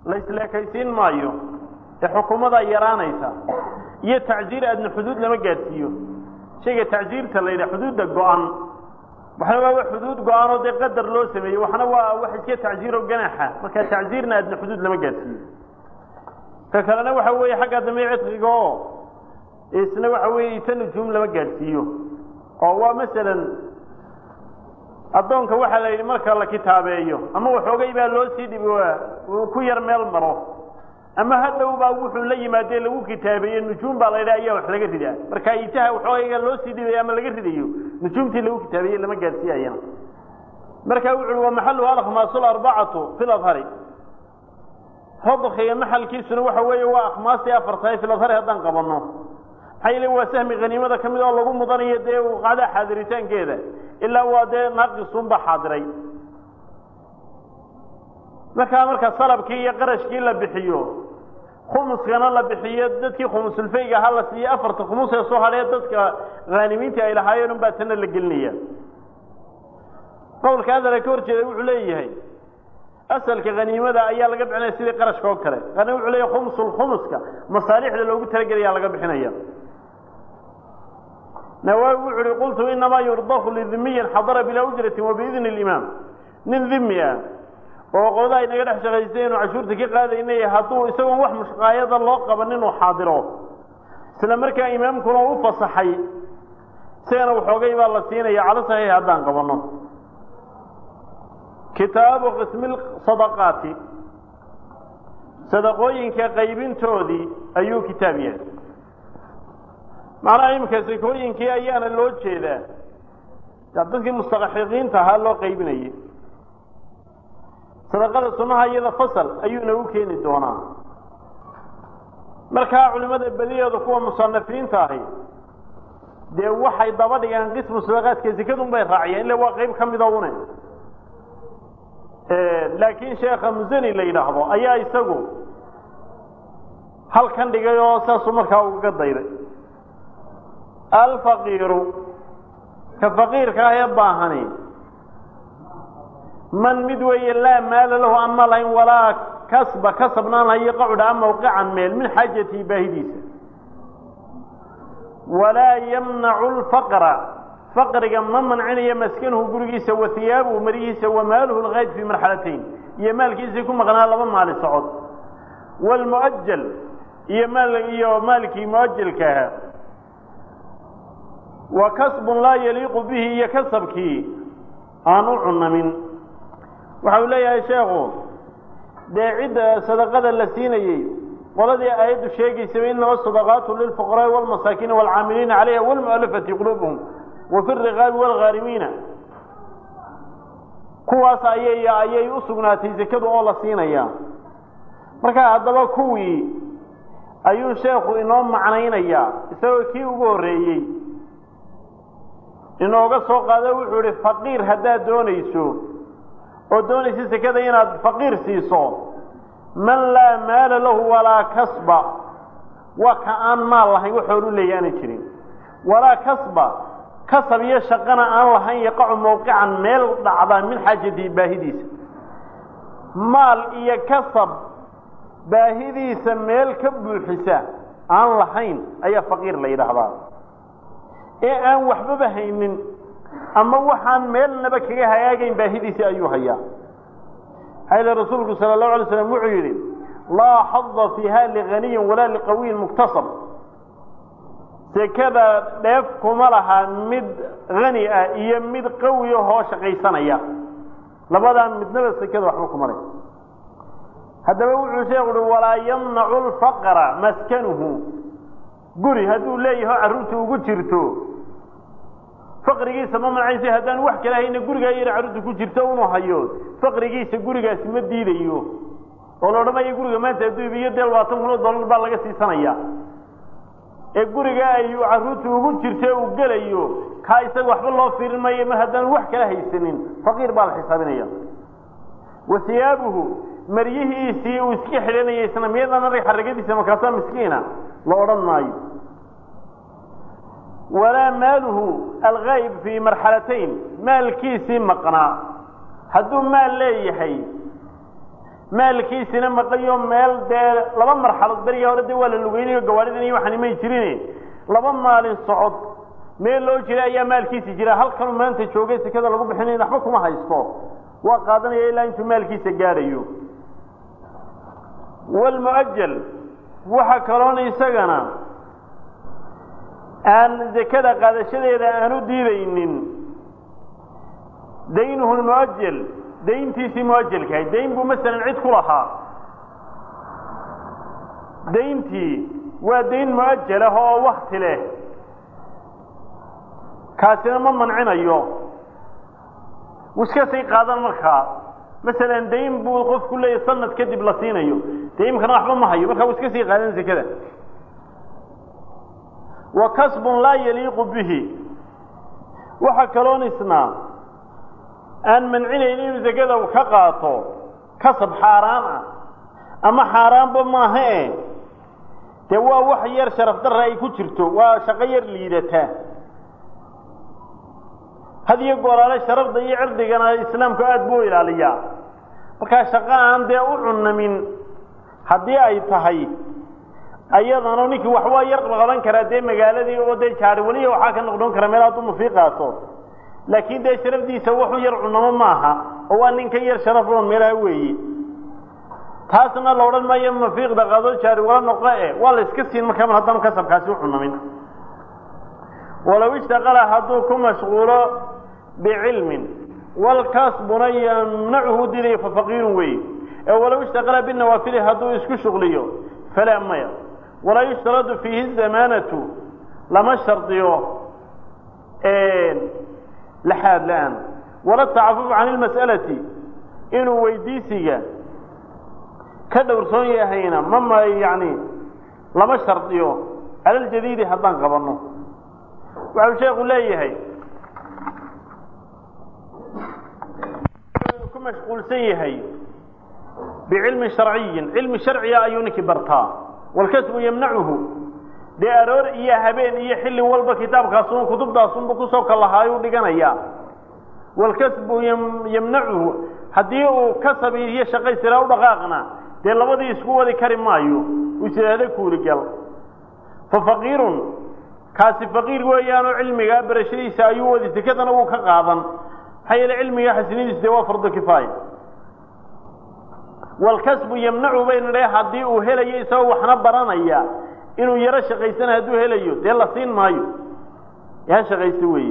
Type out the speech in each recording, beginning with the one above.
la isleekaysiin maayo ee xukuumadaa yaraanaysa iyo tacsiir aadna xuduud lama gaadhsiiyo shayga tacsiirta la yidhaha xuduudda go-an waxna waa xuduud go-aanoo dee qadar loo sameeyey waxna waa wax iska tacsiiro ganaaxa marka tacsiirna aadna xuduud lama gaadhsiiyo ka kalena waxa weeye xagga dambe cidqiga oo isna waxa weeye ita nujuum lama gaadhsiiyo oo waa masalan addoonka waxaa la yidhi marka la kitaabeeyo ama waxoogay baa loo sii dhibi uu ku yar meel maro ama hadhow baa wuxuu la yimaadee lagu kitaabeeye nujuum baa la yidhaha ayaa wax laga ridaa marka itaha waxoogayga loo sii dhibayo ama laga ridayo nujuumtii lagu kitaabeeye lama gaadhsiiyayana marka wuxu uhi wa maxaluhu alkhmaasu arbacatu fi ladhari radkiga maxalkiisuna waxa weeye waa akhmaastii afartahay fi ladhari haddaan qabanno maxaa yeele waa sahmi haniimada ka mid oo lagu mudanayo dee qacdaa xaadiritaankeeda ilaa waa dee naaqisunba xaadiray markaa marka salabkii iyo qarashkii la bixiyo khumuskana la bixiyo dadkii khumusulfayga ha la siiyo afarta khumus ee soo hadhee dadka haanimiintii ay lahaayeen un baa tana la gelinaya qowlka hadala ka hor jeeda wuxuu leeyahay asalka haniimada ayaa laga bixinaya sidii qarashka oo kale kana wuxuu leeyahay khumsulkhumuska masaalixda loogu talagelaya laga bixinaya nawaawi wuxu uhi qultu inamaa yurdahu lidimiyin xadara bilaa ujratin wa biidni اlimaam nin dimi ah oo qolada ay naga dhex shaqaysay inuu cashuurta ka qaadaynay hadduu isagoon wax mushqaayada loo qaban inuu xaadiro isla markaa imaamkuna u fasaxay isagana waxoogay baa la siinaya calo saxiix haddaan qabanno kitaabu qismi sadaqaati sadaqooyinka qaybintoodii ayuu kitaab yahay macnaha iminka sakooyinkii ayaana loo jeedaa dadkii mustaxiqiinta ahaa loo qaybinayay sadaqada sunaha iyada fasal ayuu nagu keeni doonaa markaa culimada badiyeedu kuwa musanafiinta ahi dee waxay daba dhigaan qismu sadaqaadka sekadun bay raaciyeen illa waa qayb ka mida une laakiin sheekha musani la yidhaahdo ayaa isagu halkan dhigay oo saasuu markaa ugaga dayday alfaqiiru ka faqiirka ah ee baahani man mid weeye laa maala lahu aan ma lahayn walaa kasba kasabnaan lahayo qacudha mawqican meel min xaajatihi baahidiisa walaa yamnacu lfaqra faqriga ma mancinayo maskanuhu gurigiisa wa hiyaabuhu marihiisa wa maaluhu lgayd fii marxalatayn iyo maalkiisii ku maqnaa laba maali socod wlmuajal iyo maal iyo maalkii muajalka ahaa wa kasbun laa yaliiqu bihi iyo kasabkii aan u cunamin waxa uu leeyahay sheekhu dee cidda sadaqada la siinayey qoladii aayaddu sheegaysaba inama sadaqaatu lilfuqaraai walmasaakiina waalcaamiliina calayha walmu'alafati quluubuhum wa fi riqaabi waalghaarimiina kuwaas ayay ayay u sugnaatay sekadu oo la siinaya marka haddaba kuwii ayuu sheekhu inoo macnaynayaa isagoo kii ugu horreeyey inooga soo qaado wuxuu idhi faqiir haddaad doonayso oo doonaysa sekada inaad faqiir siiso man laa maala lahu walaa kasba waa ka aan maal lahayn waxoolu leeya aanay jirin walaa kasba kasab iyo shaqana aan lahayn yaqacu mawqican meel dhacda min xaajatihi baahidiisa maal iyo kasab baahidiisa meel ka buuxisa aan lahayn ayaa faqiir la yidhaahdaa ee aan waxbaba haynin ama waxaan meelnaba kaga hagaagayn baahidiisii ayuu hayaa xayla rasuulku sala allahu alay slam wuxuu yidhi laa xada fiiha liganiyin walaa liqawiyin muktasab sekada dheef kuma laha mid hani ah iyo mid qawi ahoo shaqaysanaya labadaa midnaba sekada waxba kuma leh haddaba wuxuu sheekhu uhi walaa yamnacu lfaqra maskanuhu guri hadduu leeyaho carruurta ugu jirto faqrigiisa ma manacaysa haddaan wax kala hayna gurigaa yar carruurta ku jirto unu hayo faqrigiisa gurigaasi ma diidayo oo la odhanayo guriga maanta hadduu ibiyo dee labaatan kun oo dollar baa laga siisanaya ee guriga ay carruurta ugu jirta uu gelayo kaa isaga waxba loo fiirin maayo mar haddaan wax kala haysanin faqiir baa la xisaabinaya wa hiyaabuhu maryihiisii uu iska xidhanayay isna miyadan arag xaragadiisa markaasaa miskiina la odhan maayo walaa maaluhu algayb fii marxalatayn maalkiisii maqnaa hadduu maal leeyahay maalkiisina maqayo meel dee laba marxalood beriga hore dee waa la lugeynayo gawaaridan iyo waxaan imay jirin laba maalin socod meel loo jira ayaa maalkiisi jira halkanuu maanta joogay sekada lagu bixinay waxba kuma haysto waa qaadanaya ilaa intuu maalkiisa gaadhayo walmuajal waxa kaloona isagana aan zakada qaadashadeeda aan u diidaynin daynuhu lmuajal dayntiisii muajalkahay dayn buu masalan cid ku lahaa dayntii waa dayn muajal ah oo wakti leh kaasina ma mancinayo wuu iska sii qaadan markaa masalan dayn buu qofku leeyahy sanad kadib la siinayo dee imkana waxba ma hayo markaa wuu iska sii qaadan sekada wa kasbun laa yaliiqu bihi waxa kaloon isnaa aan mancinayn inuu sekada ka qaato kasab xaaraan ah ama xaaraanba maaha e dee waa wax yar sharaf darra ay ku jirto waa shaqo yar liidataa had iyo gooraale sharafda iyo cirdigana islaamku aada buu ilaaliyaa markaa shaqo aan dee u cunamin haddii ay tahay ayadana ninkii wax waa yar qaban karaa dee magaaladii oo dee jaari weliya waxaa ka noqdon kara meel hadduu mafiiqaato laakiin dee sharafdiisa waxu yar cunamo maaha oo waa nin ka yar sharaf oon meelaha weeye taasna la odhan maayo mafiiqda qaado jaari wala noqo e waa la iska siin markaa haddaan kasabkaasi u cunamin walow ishtaqala hadduu ku mashquulo bicilmin walkasbuna yamnacuhu dilayo fafaqiirun weeye ee walow ishtaqala binawaafili hadduu isku shuqliyo falaa maya walaa yushtaradu fiihi zamaanatu lama shardiyo laxaad la-aan wala tacafufu can ilmas'alati inuu weydiisiga ka dhowrsoon yahayna mama yani lama shardiyo cala ljadiidi haddaan qabanno waxau sheekhu leeyahay ku mashquulsan yahay bicilmin sharciyin cilmi sharciga ayuu ninkii bartaa walkasbu yamnacuhu dee aroor iyo habeen iyo xilli walba kitaabkaasun kutubtaasunbu kusoo kalahaayuu dhiganayaa walkasbu yamnacuhu haddii uu kasab iyo shaqaysira u dhaqaaqna dee labadii isku wadi kari maayo uu isidhaahda kuuligal fa faqiirun kaasi faqiir weeyaanoo cilmigaa barashadiisa ayuu wadi sekadana wuu ka qaadan maxaa yeele cilmiga xasinadiisu dee waa fardo kifaaya walkasbu yamnacu baynu dhe haddii uu helayo isagoo waxna baranaya inuu yaro shaqaysana hadduu helayo dee la siin maayo ee ha shaqaysto weeye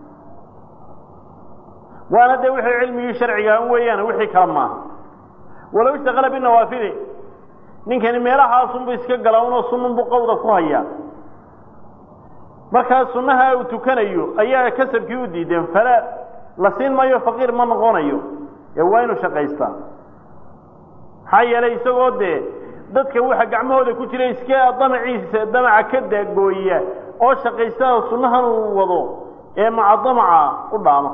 waana dee wixii cilmigii sharciga an weeyaan wixii kale maaha walow ishtaqala binawaafili ninkani meelahaasunbu iska gala unoo sununbu qowda ku hayaa markaa sunnaha uu tukanayo ayaa kasabkii u diideen fala la siin maayo faqiir ma noqonayo ee waa inuu shaqaystaa maxaa yeelay isagoo dee dadka waxa gacmahooda ku jira iska damaciisa damaca ka daagooya oo shaqaysta sunnahan uu wado ee maca damaca u dhaama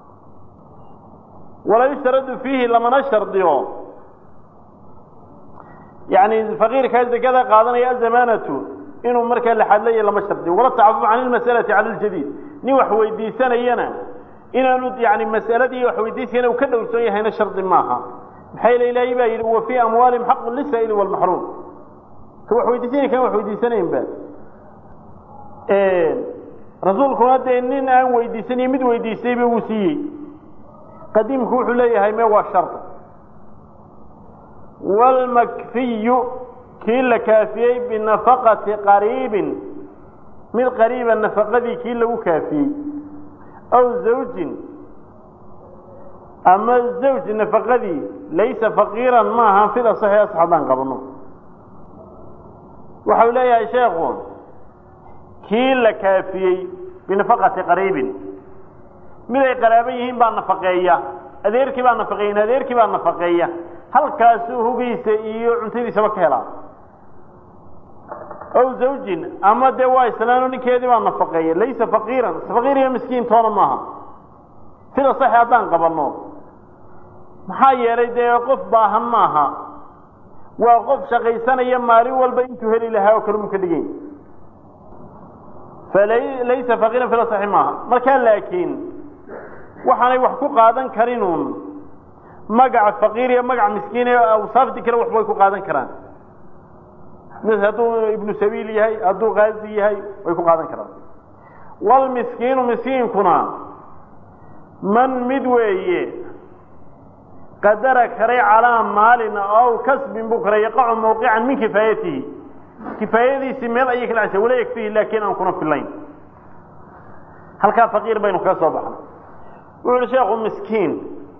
walaa yushtaradu fiihi lamana shardiyo yani faqiirkaa zakada qaadanaya azamaanatu inuu markaa laxadlaya lama shardiyo wala tacafuf can ilmasalati cala ljadiid nin wax weydiisanayana inaanu yani masaladii wax weydiisayana uu ka dhowrsoon yahayna shardi maaha maxaa yeele ilaahay baa yidhi wa fii amwaalihim xaqun lisaa'ili walmaxruum ka wax weydiisanay kan wax weydiisanaynba rasuulkuna dee nin aan weydiisaniyo mid weydiistayba wuu siiyey qadiimku wuxuu leeyahay me waa shard wاlmakfiyu kii la kaafiyey binafaqati qariibin mid qariiba nafaqadii kii lagu kaafiyey aw zawjin ama zawj nafaqadii laysa faqiiran maaha fida saxi as haddaan qabno waxau leeyahay sheekhu kii la kaafiyey binafaqati qariibin mid ay qaraabo yihiin baa nafaqeeya adeerkii baa nafaqeeya adeerkii baa nafaqeeya halkaasuu hugiisa iyo cuntadiisaba ka helaa ow zawjin ama dee waa islaano ninkeedii baa nafaqeeya laysa faqiiran faqiir iyo miskiin toona maaha sida saxi haddaan qabanno maxaa yeelay dee qof baahan maaha waa qof shaqaysanaya maalin walba intuu heli lahaa oo kale mu ka dhigany falaysa faqiiran fila saxi maaha markaa laakiin waxaanay wax ku qaadan karinuun magaca faqiir iyo magaca miskiin ee awsaaftii kale waxbay ku qaadan karaan hadduu ibnu sabiil yahay hadduu kaazi yahay way ku qaadan karaan walmiskiinu miskiinkuna man mid weeye qadara karay calaa maalin aw kasbin buu karay yaqacu mawqican min kifaayatihi kifaayadiisii meel ayay ka dhacaysa wala yakfihi laakiin aan kuna filayn halkaa faqiir baynu kaga soo baxnay wuxu uhi sheekhu miskiin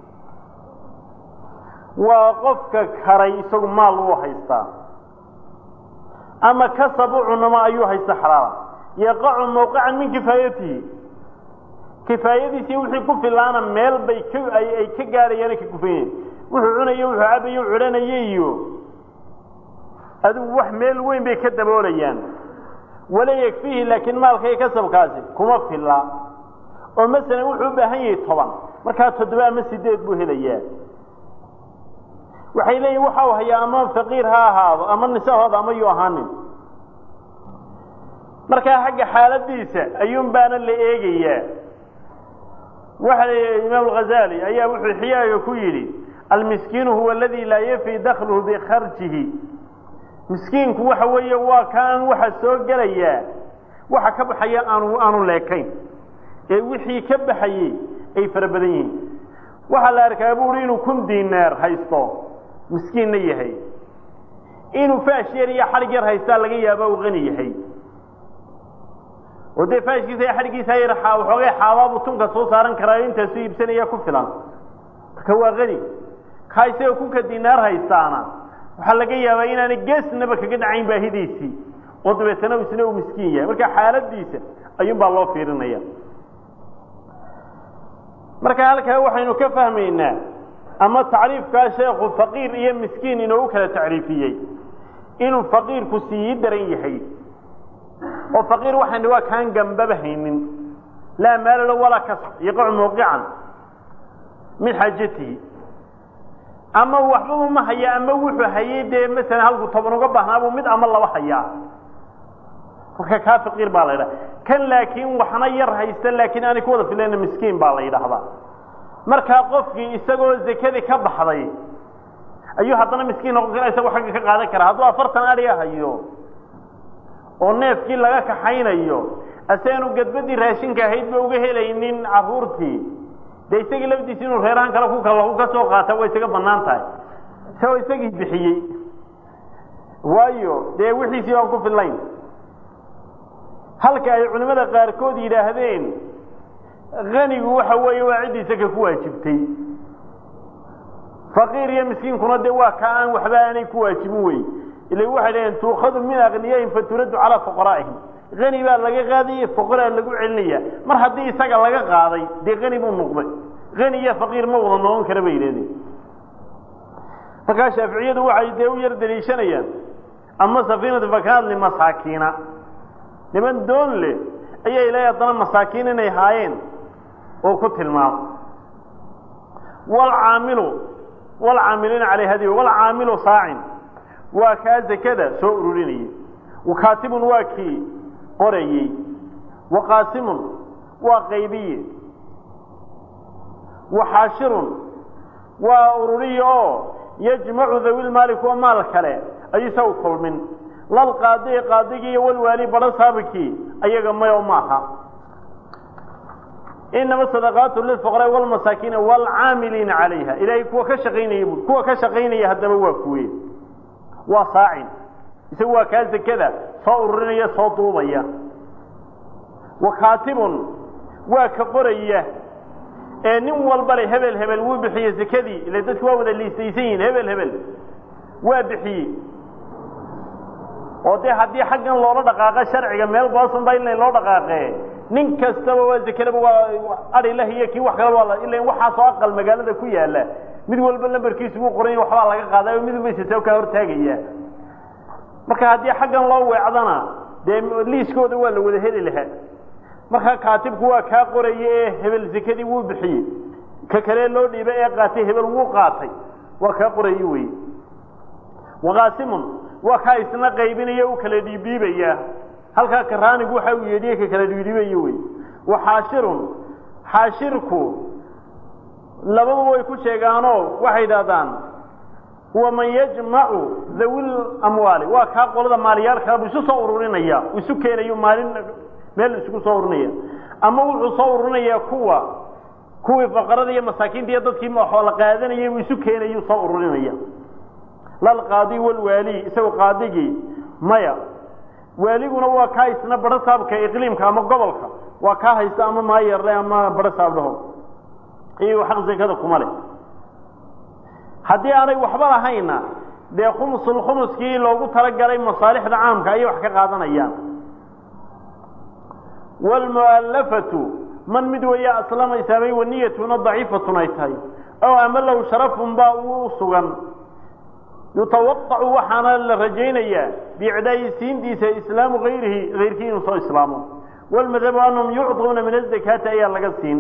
waa qofka karay isagu maal wuu haystaa ama kasab u cunamo ayuu haysta xalaala yaqacu mawqican min kifaayatihi kifaayadiisii wixii ku filaana meel bay ka ay ka gaadhayaan ka kufayen wuxuu cunayo wuxuu cabayo cudhanaye iyo adigu wax meel weyn bay ka daboolayaan wala yakfiihi laakiin maalka iyo kasabkaasi kuma filla oo masalan wuxuu u baahan yahay toban markaa toddoba ama sideed buu helayaa waxay leeyihin waxa u hayaa ama faqiir ha ahaado ama nisahooda ama yuu ahaanin markaa xagga xaaladiisa ayuun baana la eegayaa waxa la imaam alghazali ayaa wuxuu xiyaaga ku yidhi almiskiinu huwa aladi laa yafi dakluhu bikharjihi miskiinku waxa weeye waa kaan waxa soo gelayaa waxa ka baxaya aanu aanu leekayn ee wixii ka baxayey ay fara badan yihiin waxaa la arkaa buuri inuu kun dinaar haysto miskiinna yahay inuu faash yar iyo xadhig yar haystaa laga yaaba uu qani yahay oo dee faashkiisa iyo xadhiggiisa yar waxoogay xaabaabu tunka soo saaran karaa intaasu iibsanaya ku filan marka waa qani kaa isagoo kunka dinaar haystaana waxaa laga yaabaa inaanay geesnaba kaga dhacayn baahidiisii oo dabeetana isna uu miskiin yahay marka xaaladiisa ayuun baa loo fiirinaya marka halkaa waxaynu ka fahmaynaa ama tacriifkaa sheekhu faqiir iyo miskiin inoogu kala tacriifiyey inuu faqiirku sii daran yahay oo faqiir waxaan waa kaan gambaba haynin laa maalalo walaa kasb yaqacu mawqican min xaajatihi ama waxbaba ma haya ama wuxuu hayay dee masalan halku toban uga baahnaabuu mid ama laba hayaa marka kaa faqiir baa la yidhaha kan laakiin waxna yar haysta laakiin aanay ku wada filayna miskiin baa la yidhaahdaa markaa qofkii isagoo zakadii ka baxday ayuu haddana miskiin noqon kara isagoo xagga ka qaadan kara hadduu afartan adhiga hayo oo neefkii laga kaxaynayo asaanu gadbadii raashinka ahayd ba uga helaynin caruurtii dee isagii lafdiisi inuu reerahan kale ku kalaku ka soo qaata way isaga banaan tahay isagoo isagii bixiyey waayo dee wixiisii baan ku fillayn halka ay culimmada qaarkood yidhaahdeen kanigu waxa weeye waa ciddii isaka ku waajibtay faqiir iyo miskiinkuna dee waa ka aan waxba aanay ku waajibin wey ila waxay dhaheen tuukhadu min akniyaihim faturaddu calaa fuqaraa'ihim hani baa laga qaadaya fuqaraa lagu celinaya mar haddii isaga laga qaaday dee hani buu noqday hani iyo faqiir ma wada noqon kara bay yidhahdeen markaa shaaficiyadu waxay dee u yar daliishanayaan ama safiinatu fakaad limasaakiina niman doon leh ayaa ilaahay haddana masaakiin inay haayeen oo ku tilmaamo walcaamilu walcaamiliina caley hadi walcaamilu saacin waa kaa zakada soo ururinayay wakaatibun waa kii qorayey waqaasimun waa qaybiye waxaashirun waa ururiye oo yajmacu dawi lmaali kuwa maal kale ayuu isagu kulmin lalqaadi qaadigii iyo walwaali badho saabikii ayaga mayo maaha inama sadaqaatu lilfuqraa walmasaakiina waalcaamiliina calayha ilaahay kuwa ka shaqaynaya bui kuwa ka shaqaynaya haddaba waa kuwe waa saacin isagu waa kaa zakada soo ururinaya soo duubaya wa kaatibun waa ka qoraya ee nin walba le hebel hebel wuu bixiyey zakadii ila dadku waa wada liistaysan yihiin hebel hebel waa bixiyey oo dee haddii xaggan loola dhaqaaqo sharciga meel boosan ba in loo dhaqaaqee nin kastaba waa zakedaba waa adhilah iyo kii wax kaleba waa ila waxaasoo aqal magaalada ku yaala mid walba lambarkiisu buu qoran waxbaa laga qaaday oo mid walba isata kaa hortaagaya marka haddii xaggan loo weecdana dee liiskooda waa la wada heli lahaa marka kaatibku waa kaa qoraya ee hebel zakadii wuu bixiyey ka kale loo dhiibay ee qaatay hebel wuu qaatay waa kaa qoraya wey waqaasimun waa kaa isna qaybinaya u kala dhiibdhiibaya halkaa karaanigu waxa uu yeedhiye ka kala dhiibdhiibayo wey wa xaashirun xaashirku labadu way ku sheegaanoo waxay idhahdaan huwa man yajmacu dhawil amwaali waa kaa qolada maaliyaalkaa buu isu soo ururinaya uu isu keenayo maalin meel isugu soo ururinaya ama wuxuu soo ururinayaa kuwa kuwii faqarada iyo masaakiinta iyo dadkii xoola qaadanayay buu isu keenayuu soo ururinaya lalqaadi walwaali isagoo qaadigii maya waaliguna waa kaa isna baro saabka iqliimka ama gobolka waa kaa haysta ama maayarle ama baro saabdhaho iyago xaq zakada kuma leh haddii aanay waxba lahayna dee khumusul khumuskii loogu talagalay masaalixda caamka ayay wax ka qaadanayaan waalmu'allafatu man mid weeye aslama islaamay waniyatuna daciifatun ay tahay ow ama low sharafun baa uu sugan yutawaqacu waxaana la rajaynayaa biicdaa'i siintiisa islaamu hayrihi hayrkii inuu soo islaamo walmadhabu anahum yucطuuna min azakaati ayaa laga siin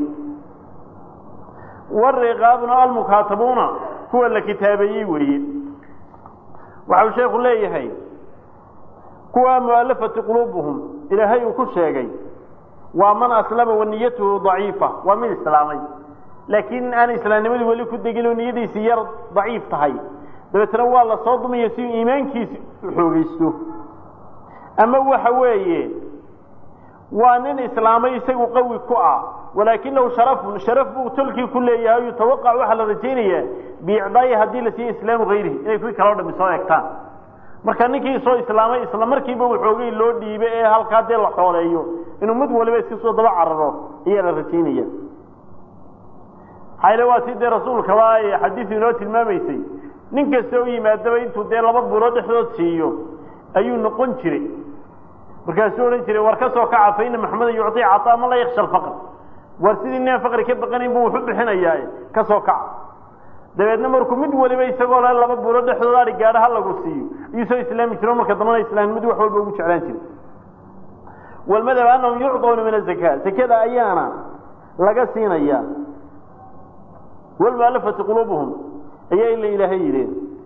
wariqaabuna almukaatabuuna kuwa la kitaabeeyey weeye waxau sheekhu leeyahay kuwa mu'alafati quluubuhum ilaahay uu ku sheegay waa man aslama waniyatuhu daciifa waa mid islaamay laakiin aan islaamnimadii weli ku degin oo niyadiisi yar daciif tahay dabeetna waa la soo dumaya si uu iimaankiisi u xoogaysto ama waxa weeye waa nin islaamay isagu qawi ku ah walaakinahu sharafun sharaf buu tolkii ku leeyahay yutawaqac waxaa la rajaynayaa biicdaayi haddii la siiyo islaamu hayrihi inay kuwii kaloo dhami soo egtaan marka ninkii soo islaamay isla markiiba waxoogay loo dhiibay ee halkaa dee la xooleeyo inuu mid waliba iska soo daba cararo ayaa la rajaynaya xayle waa si dee rasuulkaba ay xadiisu inoo tilmaamaysay nin kasta u yimaadaba intuu dee laba bulood dhexdood siiyo ayuu noqon jiray markaasuu odhan jiray war ka soo kaca fa ina maxamedan yucطii caطaa man laa yaksha alfaqr war sidii ninaan faqri ka baqanayn buu wuxu bixinayaa ka soo kaca dabeedna markuu mid waliba isagoo le laba bulood dhexdood ari gaadho ha lagu siiyo iyuu soo islaami jiro marka dambana islaamnimadu wax walba ugu jeclaan jiray walmadhab anahum yucطuuna min azaka zakada ayaana laga siinaya walmualafati quluubuhum ayaa ila ilaahay yidheen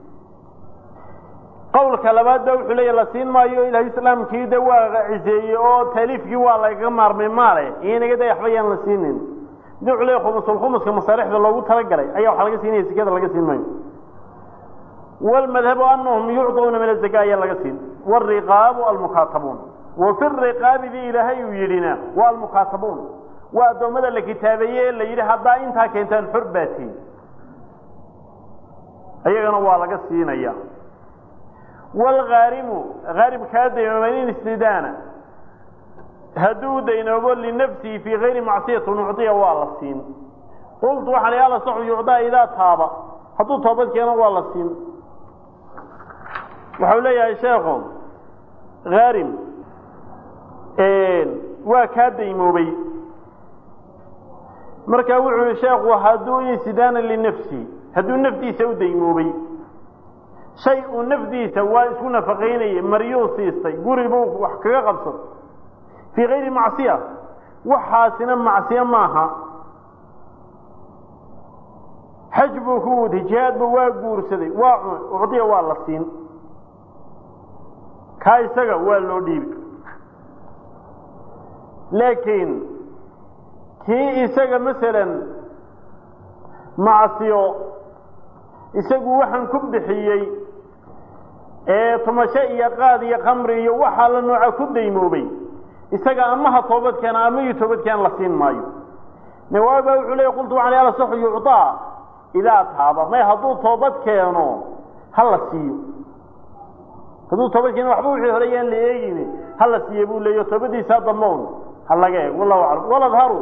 qawlka labaad ba wuxuu leeya la siin maayo ilahay islaamkii de waa ciseeyey oo taaliifkii waa lagaga maarmay maale inaga da waxba yaan la siinin mid wuxuu leeya khumusul khumuska masaalixda loogu talagalay ayaa waxa laga siinaya zakada laga siin maayo walmadhabu anahum yucطuuna min azaka ayaa laga siin wariqaabu almukaatabuun wa fi riqaabi bi ilaahay uu yidhina waa almukaatabuun waa addoommada la kitaabeeye la yidhi haddaa intaa keentaan xor baatiin ayagana waa laga siinaya wlgaarimu gaarimkaa daynoobay in istidaana hadduu daynoobo linafsihi fii gayri macsiyati nucdiya waa la siin qultu waxaan i ala saxu yucdaa idaa taaba hadduu toobad keeno waa la siin waxau leeyahay sheekhu haarim waa kaa daymoobay marka wuxuu yihi sheekhu hadduu insidaana linafsihi hadduu naftiisa u daymoobay shay uu nafdiisa waa isku nafaqaynayay maryuu siistay guri buu wax kaga qabsaday fii kayri macsiya waxaasina macsiyo maaha xaj buu ku waday jihaadba waa guursaday waa cunay ucdiya waa la siin kaa isaga waa loo dhiibi laakiin kii isaga masalan macsiyo isagu waxaan ku bixiyey ee tumasho iyo qaad iyo khamri iyo waxaa la nooca ku daymoobay isaga ama ha toobad keena ama iyo toobad keena la siin maayo nawaawi baa wuxuu leey qultu waxaan ala saxu yucطaa idaa taaba may hadduu toobad keeno ha la siiyo hadduu toobad keeno waxba wixii hore yaan la eegin ha la siiye buu leeyo toobadiisa dambown ha laga eeg wallahu aclam waladharu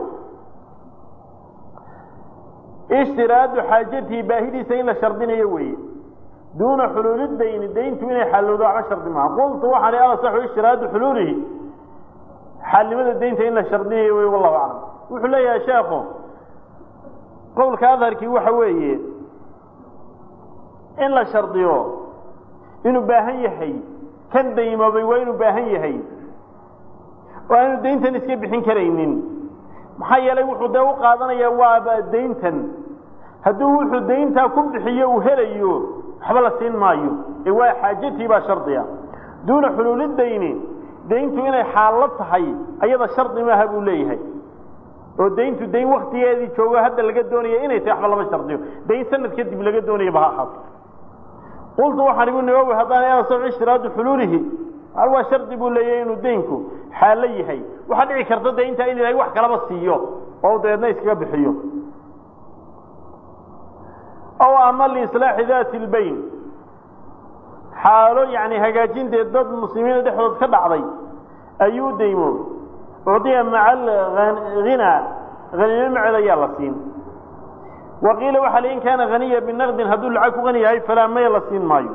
ishtiraadu xaajatihi baahidiisa in la shardinayo weeye duuna xuluuli dayni dayntu inay xallowdo waxba shardi maaha qultu waxaan ala saxu ishtiraadu xuluulihi xaalnimada daynta in la shardinayo wey wallahu aclam wuxuu leeyahay sheekhu qowlka adharkii waxa weeye in la shardiyo inuu baahan yahay kan daymoobay waa inuu baahan yahay oo aanu dayntan iska bixin karaynin maxaa yeelay wuxuu dee u qaadanayaa waaba dayntan hadduu wuxuu dayntaa ku bixiyo uu helayo waxba la siin maayo ee waa xaajatii baa shardiga duuna xuluuli dayni dayntu inay xaallo tahay ayada shardi maaha buu leeyahay oo dayntu dayn waktigeedii joogo hadda laga doonaya inay tahay waxba lama shardiyo dayn sanad kadib laga doonayaba ha ahaato qultu waxaan igu nawowi haddaan asaw ishtiraadu xuluulihi hal waa shardi buu leeyahay inuu daynku xaalo yahay waxaa dhici karta de intaa in ilahay wax kalaba siiyo oo dabeedna iskaga bixiyo ow ama liislaaxi daati lbayn xaalo yani hagaajinteed dad muslimiina dhexdood ka dhacday ayuu daymo ucdiya maca alhinaa hanimo maceed ayaa la siin wa qiila waxaa li in kaana haniya binaqdin hadduu lacag ku hani yahay falaa maya la siin maayo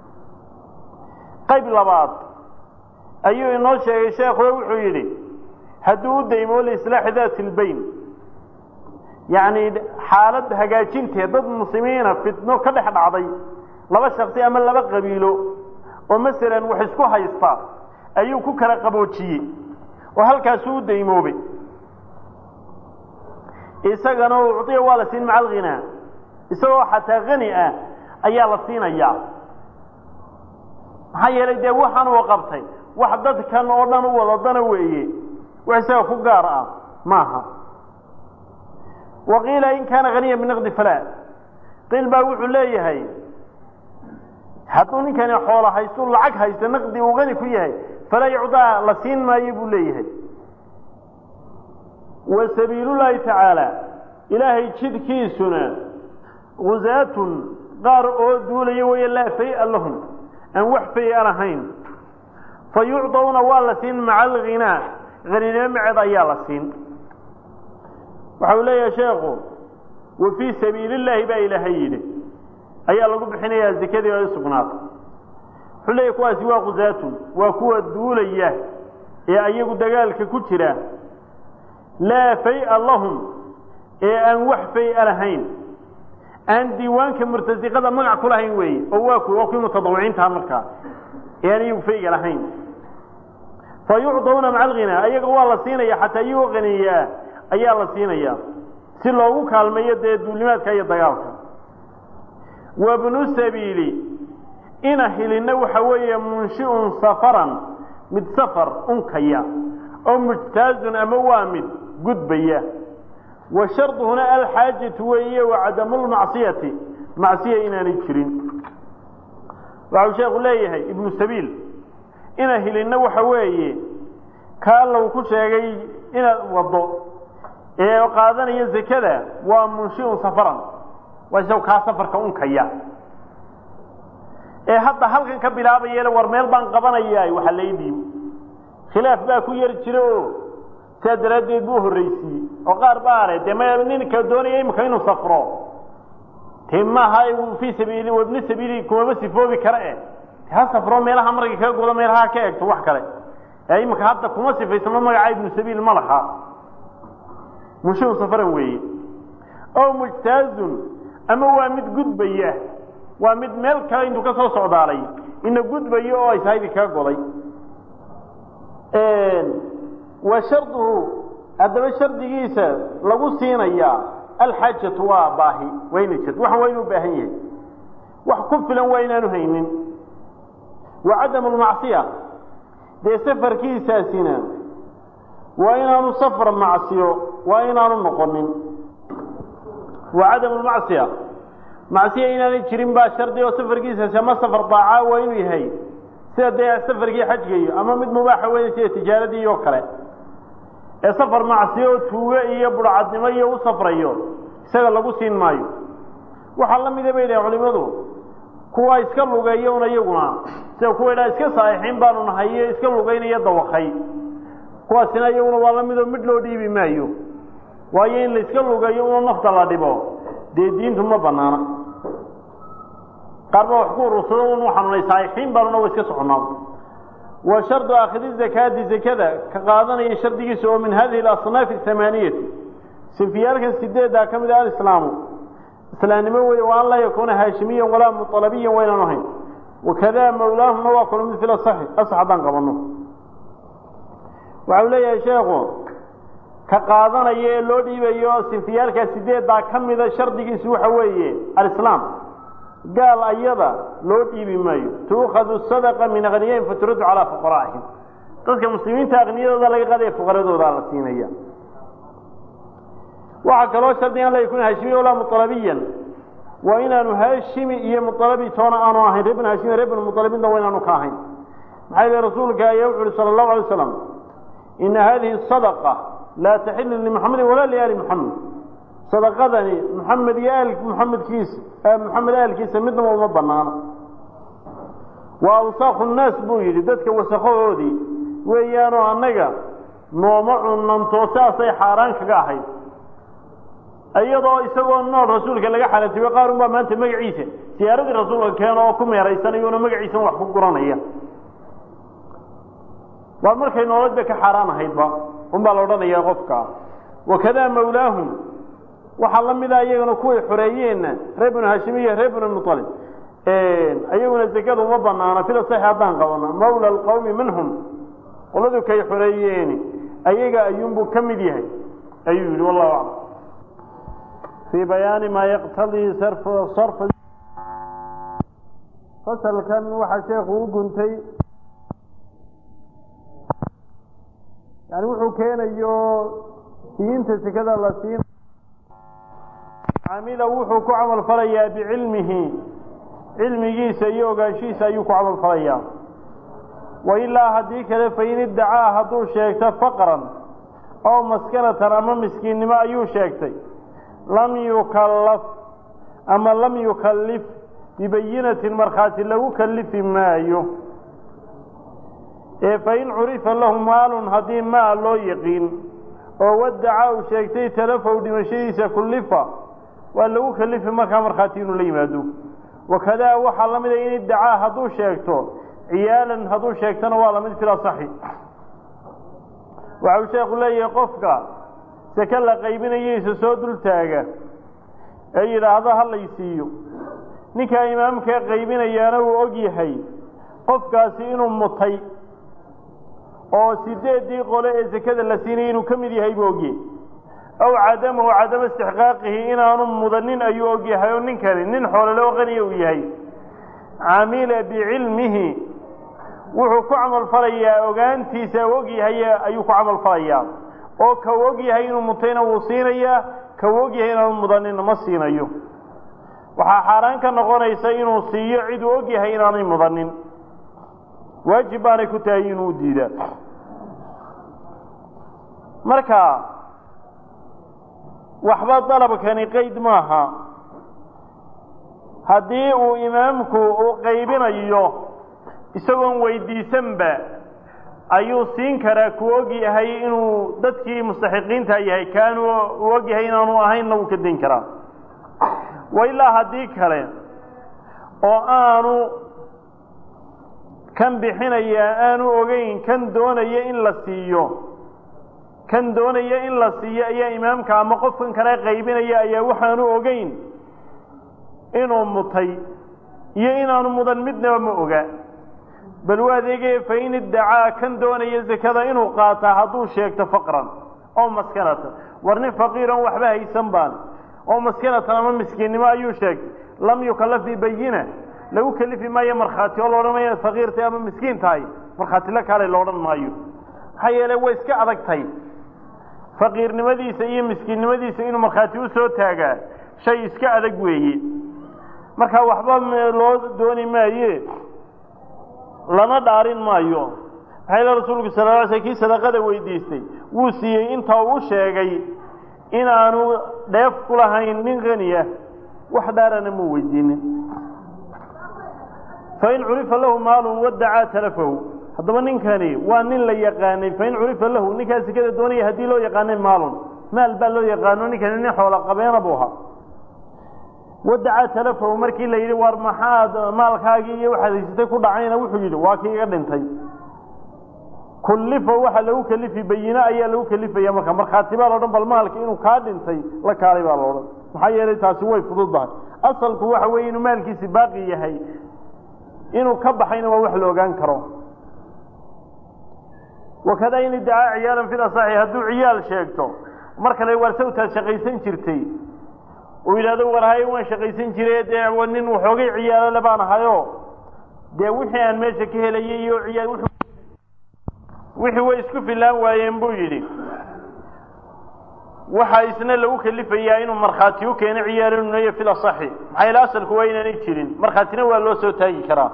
qayb labaad ayuu inoo sheegay sheekhu wuxuu yidhi hadduu u daymo liislaaxi daati lbayn yacni xaalad hagaajinteed dad muslimiina fitno ka dhex dhacday laba shaksi ama laba qabiilo oo masalan wax isku haysta ayuu ku kala qaboojiyey oo halkaasuu u daymoobay isagana ucdiya waa la siin maca alghinaa isagoo xataa hani ah ayaa la siinayaa maxaa yeelay dee waxaan uu qabtay wax dadkan oo dhan u wadadana weeye wax isaga ku gaar ah maaha wa qiila in kaana haniya binaqdi falaa qiil baa wuxuu leeyahay hadduu ninkani xoola haystu lacag haysto naqdi uu hani ku yahay falaa yucdaa la siin maayo buu leeyahay wa sabiilullaahi tacaala ilaahay jidkiisuna gusaatun qaar oo duulaya weeye laa fay-a lahum aan wax fay-a lahayn fa yucdawna waa la siin maca alghinaa haninimo maceed ayaa la siin waxa uu leeyahay sheekhu wa fii sabiili illaahi baa ilaahay yidhi ayaa lagu bixinayaa zekadii ay sugnaatay wuxuu leeyahy kuwaasi waa gusaatun waa kuwa duulaya ee ayagu dagaalka ku jira laa fay-a lahum ee aan wax fay-a lahayn aan diiwaanka murtasiqada magac ku lahayn weeye oo waa ku waa kuwii mutadawiciintaha markaa ee aan iyagu fayga lahayn fa yucdawna maca alghinaa ayaga waa la siinaya xataa iyagoo qaniyaa ayaa la siinaya si loogu kaalmeeyo dee duulimaadka iyo dagaalka wabnu sabiili ina hilinna waxa weeye munshiun safaran mid safar unkaya oo mujtaazun ama waa mid gudbaya wa sharduhuna alxaajatu weeye wa cadamulmacsiyati macsiya inaanay jirin waxau sheekhu leeyahay ibnu sabiil ina hilinna waxa weeye kaa lagu ku sheegay inaad waddo ee qaadanaya zekada waa munshiun safaran waa isagu kaa safarka unkaya ee hadda halkan ka bilaabayele war meel baan qabanayaa waxa lay dhiib khilaaf baa ku yari jira oo saa daraaddeed buu horraysiiyey oo qaar baare dee ma ninka doonaya imika inuu safro te maaha fii sabiili wabni sabiili kumaba sifoobi kara eh ha safro meelaha markay kaga godo meelaha ka egto wax kale ee imika hadda kuma sifaysano magaca ibnu sabiil ma laha munshiun safaran weeye oo mujtaazun ama waa mid gudbaya waa mid meel kale intuu ka soo socdaalay ina gudbayo oo ishaydi kaga goday wa sharduhu haddaba shardigiisa lagu siinayaa alxaajatu waa baahi waa inay jirto waxan waa inuu baahan yahay wax ku filan waa inaanu haynin wa cadamu lmacsiya dee safarkiisaasina waa inaanu safar macsiyo waa inaanu noqonin wa cadamu lmacsiya macsiya inaanay jirin baa shardi oo safarkiisaasi ama safar daacaa waa inuu yahay sida dee safarkii xajga iyo ama mid mubaaxa weyn sida tijaaradii oo kale ee safar macsiyo oo tuuge iyo burcadnimo iyo u safrayo isaga lagu siin maayo waxaa la mida bay dhahen culimadu kuwa iska lugeeya un iyaguna sida kuwa idhaha iska saaxixiin baanu nahay iyo iska lugeynaya dawakay kuwaasina iyaguna waa la midoo midh loo dhiibi maayo waayo in la iska lugeeyo una nafta la dhibo dee diintu ma banaana qaar baa wax ku urursado un xanuunay saaxixiin baanuna wa iska soconaa wa shardu aakhidi zakaati zakada ka qaadanaya shardigiisa oo min hadihi alasnaafi athamaaniyati sinfiyaalkan sideeddaa ka mid ah alislaamu islaamnimo weeye wa an laa yakuuna haashimiyan walaa mualabiyan waynaan ahayn wakadaa mawlaahumna waa kula mid fil asaxi asax haddaan qabanno waxau leeyahay sheekhu ka qaadanaya ee loo dhiibayo sinfiyaalkaa sideeddaa ka mida shardigiisu waxa weeye alislaam gaal ayada loo dhiibi maayo tuukhadu sadaqa min akniyain faturadu calaa fuqaraa'ihim dadka muslimiinta akniyadooda laga qaadaya fuqaradoodaa la siinaya waxaa kaloo shardiga an la yakuna haashimiya walaa mualabiyan waa inaanu haashimi iyo mualabi toona aanu ahayn reer bn haashimi reer bn mualabinna waa inaanu ka ahayn maxaa yili rasuulka ayaa wuxu uhi sala allahu alay slam ina hadihi sadaqa laa taxilu limuxamedin walaa liaali muxamed sadaqadani muxamed iyo aal muxamedkiisa muxamed aalkiisa midnaba uma banaano waa awsaakhu nnaas buu yidhi dadka wasakhahoodii weeyaanoo annaga nooma cunanto saasay xaaraan kaga ahayd iyadoo isagoo nool rasuulka laga xalatiyo qaar unbaa maanta magaciisa siyaaradii rasuulka keeno oo ku meeraysanayona magaciisan wax ku guranaya waa markay nolodba ka xaaraan ahaydba unbaa la odhanayaa qofka wakadaa mawlaahum waxaa la mida iyagana kuway xoreeyeenna reer binu hashimiya reer binu mualib iyaguna zekada uma banaana fila saxi haddaan qabano mawla alqawmi minhum qoladu kay xoreeyeeni ayaga ayuunbuu ka mid yahay ayuu yidhi wallahu aclam fii bayaani maa yaqtadii sarfa fasalkan waxaa sheekhu u guntay yani wuxuu keenayo siinta sekada la siin camila wuxuu ku camal falayaa bicilmihi cilmigiisa iyo ogaanshihiisa ayuu ku camal falayaa wa ilaa haddii kale fain iddacaa hadduu sheegto faqran oo maskanatan ama miskiinnimo ayuu sheegtay lam yukallaf ama lam yukallif bibayinatin markhaati lagu kallifi maayo ee fain curifa lahu maalun haddii maal loo yiqiin oo waddaca uu sheegtay talafow dhimashadiisa kullifa waa lagu kallifi markaa markhaati inuu la yimaado wakadaa waxaa la mida in iddacaa hadduu sheegto ciyaalan hadduu sheegtona waa lamid fil asaxi waxa uu sheekhu leeyahay qofka seke la qaybinayeysa soo dul taaga ee yidhaahdo ha lay siiyo ninkaa imaamkaa qaybinayaana uu og yahay qofkaasi inuu mutay oo sideeddii qole ee sekada la siinayay inuu ka mid yahay buu ogyahay aw cadamahu cadama istixqaaqihi inaanu mudanin ayuu og yahay oo ninkani nin xoolole oo qaniya uu yahay camila bicilmihi wuxuu ku camal falayaa ogaantiisa u og yahay ayuu ku camal falayaa oo ka u og yahay inuu mutayna wuu siinayaa ka u og yahay inaanu mudaninna ma siinayo waxaa xaaraan ka noqonaysa inuu siiyo cid uu og yahay inaanay mudanin waajib baanay ku tahay inuu diidaa marka waxba dalabkani qayd maaha haddii uu imaamku uu qaybinayo isagoon weydiisanba ayuu siin karaa ku og yahay inuu dadkii mustaxiqiinta yahay kaanu u og yahay inaanu ahaynna wuu ka dayn karaa wa ilaa haddii kale oo aanu kan bixinayaa aanu ogeyn kan doonaya in la siiyo kan doonaya in la siiyo ayaa imaamka ama qofkan kale qaybinaya ayaa waxaanu ogeyn inuu mutay iyo inaanu mudan midnaba ma oga bal u adeegaya fain iddacaa kan doonaya sekada inuu qaataa hadduu sheegto faqran oo maskanatan war nin faqiiran waxba haysan baan oo maskanatan ama miskiinnimo ayuu sheegtay lam yukallaf bibayina lagu kelifi maayo markhaati oo laodhan maayo faqiirtay ama miskiin tahay markhaati la kaalay loodhan maayo maxaa yeele way iska adagtay faqiirnimadiisa iyo miskiinnimadiisa inuu markhaati u soo taagaa shay iska adag weeye marka waxba loo dooni maaye lana dhaarin maayo maxaa yeele rasuulku sala la sl kii sadaqada weydiistay wuu siiyey inta uu sheegay inaanu dheef ku lahayn nin qaniya wax dhaarana muu weydiinin fain curifa lahu maalun wadacaa talafahu haddaba ninkani waa nin la yaqaanay fain curifa lahu ninkaa sekada doonaya haddii loo yaqaanay maalun maal baa loo yaqaano ninkani nin xoola qabeena buu ahaa wadacaa talafahu markii la yidhi war maxaad maalkaagii iyo waxaad haysatay ku dhacayna wuxuu yidhi waa kii iga dhintay kullifa waxa lagu kelifi bayine ayaa lagu kelifaya marka markhaati baa laodhan bal maalka inuu kaa dhintay la kaalay baa laodhan maxaa yeelay taasi way fududdahay asalku waxa weeye inuu maalkiisi baaqi yahay inuu ka baxayna waa wax la ogaan karo wakadaa in iddacaa ciyaalan fil asaxi hadduu ciyaal sheegto mar kale waar sawtaad shaqaysan jirtay uu yidhahdo war haye waan shaqaysan jire dee nin waxoogay ciyaalole baan ahayo dee wixii aan meesha ka helayay iyo ciyaal wixii way isku filaan waayeen buu yidhi waxaa isna lagu kelifayaa inuu markhaati u keeno ciyaalunayo fil asaxi maxaa yaele asalku waa inaanay jirin markhaatina waa loo soo taagi karaa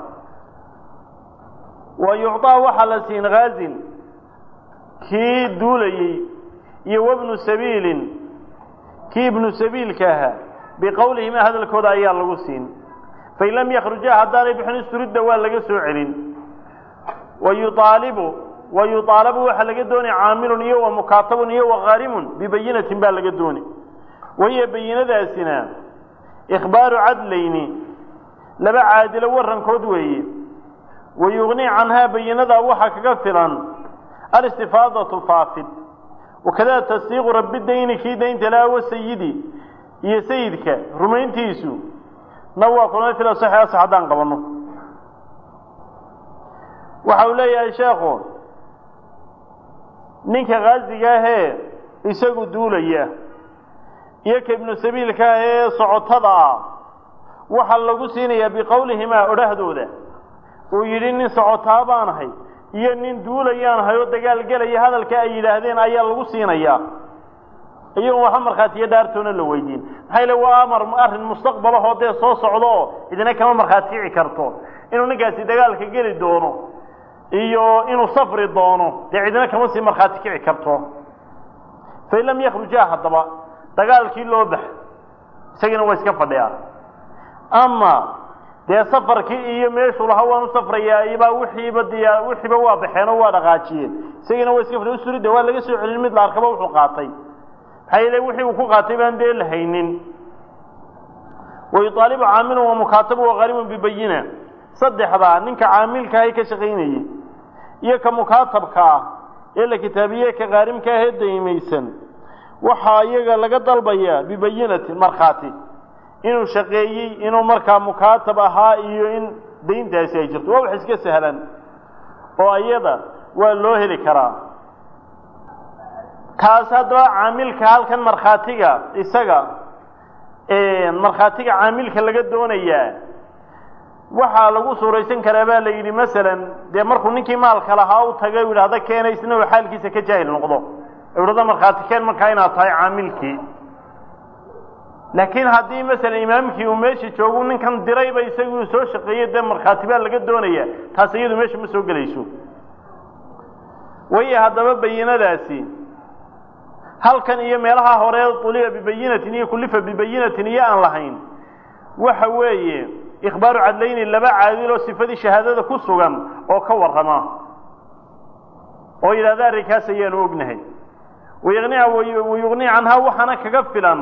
wa yucطaa waxaa la siin haazin kii duulayey iyo wabnu sabiilin kii ibnu sabiilka ahaa biqowlihima hadalkooda ayaa lagu siin fain lam yakruja haddaanay bixin isturidda waa laga soo celin wayuaalibu wa yuaalabu waxaa laga doonay caamilun iyo wa mukaatabun iyo wa qaarimun bibayinatin baa laga doonay wahiya bayinadaasina ikhbaaru cadlayni laba caadilo warankood weeye wayugnii canhaa bayinadaa waxaa kaga filan alistifaadatu faafid wakada tasdiiqu rabi dayni kii daynta laha wa sayidi iyo sayidka rumayntiisu na waa kulmay fil asaxi asax haddaan qabanno waxa uu leeyahay sheekhu ninka khaasiga ahee isagu duulaya iyo ka ibnu sabiilka ah ee socotada ah waxaa lagu siinayaa biqowlihimaa odhahdooda uu yidhi nin socotaa baan ahay iyo nin duulayaan ahay oo dagaal gelaya hadalka ay yidhaahdeen ayaa lagu siinayaa iyagoon waxba markhaatiyo dhaartoona la weydiin maxaa yale waa amar arrin mustaqbalahoo dee soo socdo oo idina kama markhaati kici karto inuu ninkaasi dagaalka geli doono iyo inuu safri doono dee cidina kama sii markhaati kici karto fain lam yakruja haddaba dagaalkii loo bax isagiina waa iska fadhiyaa ama dee safarkii iyo meeshuu lahaa waan u safrayaa ibaa wixiiba diya wixiiba waa baxeen oo waa dhaqaajiyeen isagiina waa iska fadhiya usurida waa laga soo celin mid la arkaba wuxuu qaatay maxaa yeele wixii uu ku qaatay baan dee la haynin wayuaalibu caamilun wa mukaatabu waqarimun bibayina saddexdaa ninka caamilka ahay ka shaqaynayey iyo ka mukaatabka ah ee la kitaabiye ka qaarimka ahee daymaysan waxaa iyaga laga dalbayaa bibayinatin markhaati inuu shaqeeyey inuu markaa mukaatab ahaa iyo in dayntaasi ay jirto waa wax iska sahlan oo iyada waa loo heli karaa kaas haddaba caamilka halkan markhaatiga isaga markhaatiga caamilka laga doonayaa waxaa lagu suuraysan karaa baa la yidhi masalan dee markuu ninkii maalka lahaa u tagay u yidhahda keena isna uu xaalkiisa ka jaahil noqdo idhahda markhaati keen markaa inaad tahay caamilkii laakiin haddii masalan imaamkii uu meesha joogu ninkan dirayba isaguu soo shaqeeyey dee markhaati baa laga doonaya taas iyadu meesha ma soo gelayso waya haddaba bayinadaasi halkan iyo meelaha hore uliba bibayinatin iyo kulifa bibayinatin iyo aan lahayn waxa weeye ikhbaaru cadlayni laba caadiloo sifadii shahaadada ku sugan oo ka warrama oo yidhahda arrinkaas ayaanu ognahay wayqnia wayugnii canhaa waxaana kaga filan